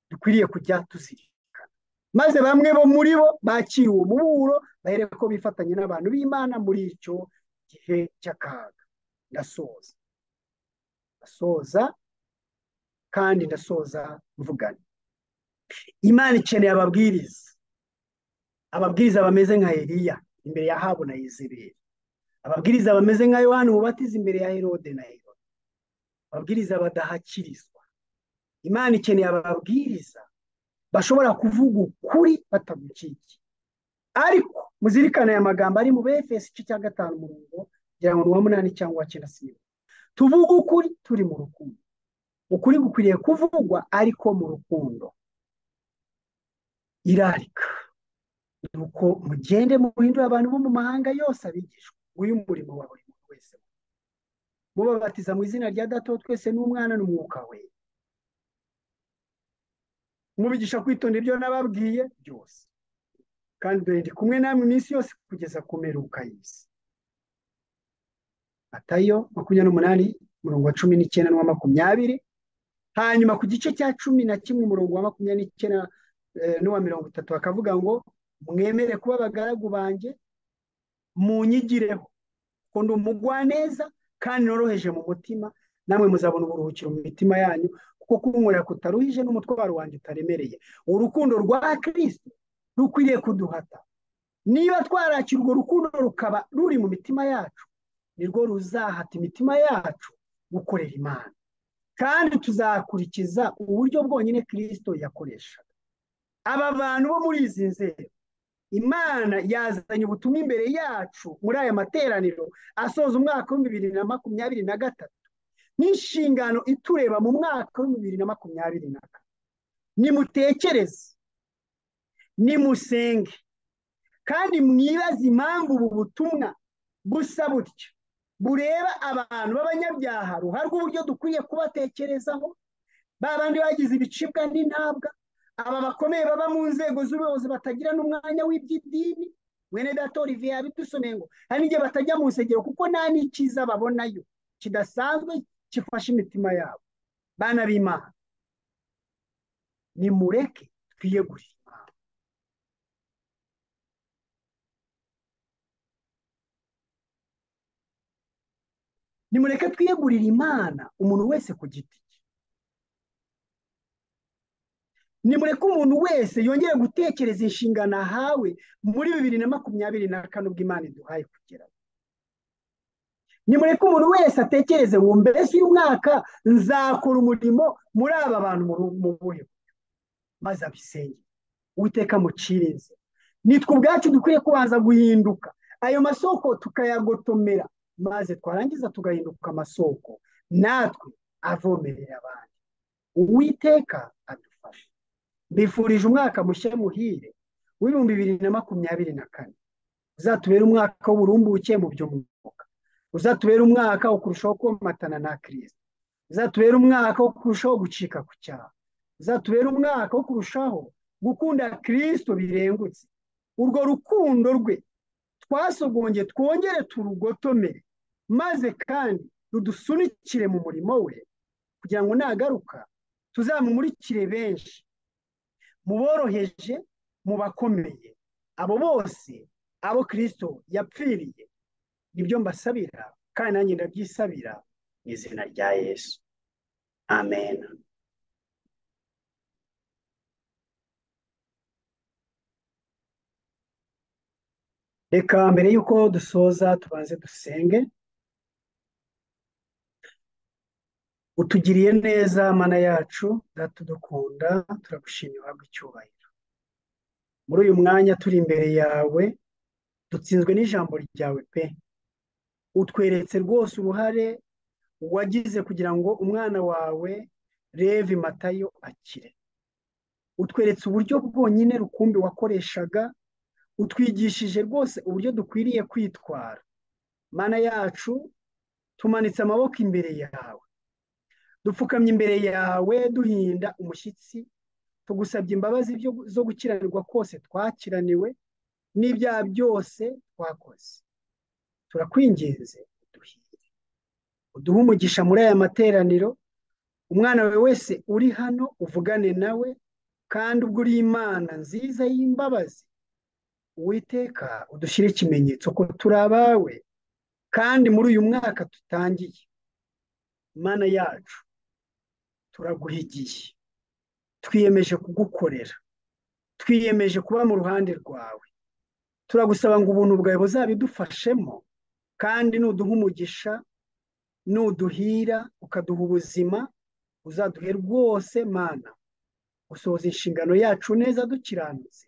dukwiriye kujya tuzirikana maze bamwe bo muri bo bakira uwo muburo bahereko ko bifatanya n'abantu b'imana muri icyo gihe cy'akaga ndasoza ndasoza kandi ndasoza mvugana imana ikeneye ababwiriza ababwiriza bameze nka Eliya imbere ya habu na Yezebeli ababwiriza bameze nka yohani mubatiza imbere ya herode na herode ababwiriza badahakirizwa imana ikeneye ababwiriza bashobora kuvuga ukuri batagukikiye ariko muzirikane aya magambo ari mu bfs igice cya gatanu umurongo kugira ngo ni uwa munani cyangwa uwa cyenda sinema tuvuge ukuri turi mu rukundo ukuri gukwiriye kuvugwa ariko mu rukundo irarika ni uko mugende muhindura abantu bo mu mahanga yose abigishwa uyu murimo wa buri muntu wese mubabatiza mu izina rya dato twese n'umwana n'umwuka we mubigisha kwitonda ibyo nababwiye byose kandi dore ndi kumwe namwe iminsi yose kugeza ku mperuka y'isi matayo makumyabiri n'umunani umurongo wa cumi n'icyenda n'uwa makumyabiri hanyuma ku gice cya cumi na kimwe umurongo wa makumyabiri n'icyenda n'uwa mirongo itatu bakavuga ngo mwemere kuba abagaragu banjye munyigireho kuko ndi umugwaneza kandi noroheje mu mutima namwe muzabona uburuhukiro mu mitima yanyu kuko kunywera kutaruhije n'umutwaro wanjye utaremereye urukundo rwa kirisito rukwiriye kuduhata niba twarakira urwo rukundo rukaba ruri mu mitima yacu nirwo ruzahata imitima yacu gukorera imana kandi tuzakurikiza uburyo bwonyine kirisito yakoreshaga aba bantu bo muri izi nzego imana yazanye ubutumwa imbere yacu muri aya materaniro asoza umwaka wa bibiri na makumyabiri na gatatu n'inshingano itureba mu mwaka wa bibiri na makumyabiri na kane nimutekereze nimusenge kandi mwibaze impamvu ubu butumwa busa butyo bureba abantu b'abanyabyaha ruharwa uburyo dukwiye kubatekerezaho ba bandi bagize ibicibwa n'intabwa aba bakomeye baba mu nzego z'ubuyobozi batagira n'umwanya w'iby'idini mwene dato olivier yabidusomeye ngo hari n'igihe batajya mu nsengero kuko nta n'icyiza babonayo kidasanzwe gifashe imitima yabo bana b'imana nimureke twiyegurire imana nimureke twiyegurire imana umuntu wese ku giti cye nimureke umuntu wese yongere gutekereza inshingano ahawe muri bibiri na makumyabiri na kane ubwo imana iduhaye kugeraho nimureke umuntu wese atekereze ngo mbese uyu mwaka nzakora umurimo muri aba bantu mu buhe maze abisenge uwiteka mucirinze nitwe ubwacu dukwiye kubanza guhinduka ayo masoko tukayagotomera maze twarangiza tugahinduka amasoko natwe avomerera abandi uwiteka adufasha mbifurije umwaka mushya muhire w'ibihumbi bibiri na makumyabiri na kane uzatubere umwaka w'uburumbuke mu by'umwuka uzatubere umwaka wo kurushaho komatana na kirisita uzatubere umwaka wo kurushaho gucika ku cyaha uzatubere umwaka wo kurushaho gukunda kirisito birengutse urwo rukundo rwe twasogonge twongere turugotomere maze kandi rudusunikire mu murimo we kugira ngo nagaruka tuzamumurikire benshi muboroheje mu bakomeye abo bose abo kirisito yapfiriye nibyo mbasabira kandi nanjye ndabyisabira mu izina rya yesu amen reka mbere y'uko dusoza tubanze dusenge utugiriye neza mana yacu dukunda turagushimira uhabwe icyubahiro muri uyu mwanya turi imbere yawe dutsinzwe n'ijambo ryawe pe utweretse rwose uruhare wagize kugira ngo umwana wawe revi matayo akire utweretse uburyo bwonyine rukumbi wakoreshaga utwigishije rwose uburyo dukwiriye kwitwara mana yacu tumanitse amaboko imbere yawe dupfukamye imbere yawe duhinda umushyitsi tugusabye imbabazi zo gukiranirwa kose twakiraniwe n'ibyaha byose twakoze turakwinginze uduhire uduhe umugisha muri aya materaniro umwana wawe wese uri hano uvugane nawe kandi ubwo uri imana nziza y'imbabazi uwiteka udushyire ikimenyetso ko turi abawe kandi muri uyu mwaka tutangiye imana yacu turaguhigiye twiyemeje kugukorera twiyemeje kuba mu ruhande rwawe turagusaba ngo ubuntu bwawe buzabidufashemo kandi nuduha umugisha nuduhira ukaduha ubuzima uzaduhe rwose mana gusohoza inshingano yacu neza dukiranutse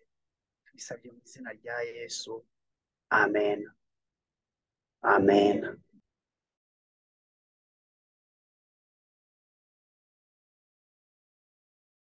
tubisabye mu izina rya yesu amen amen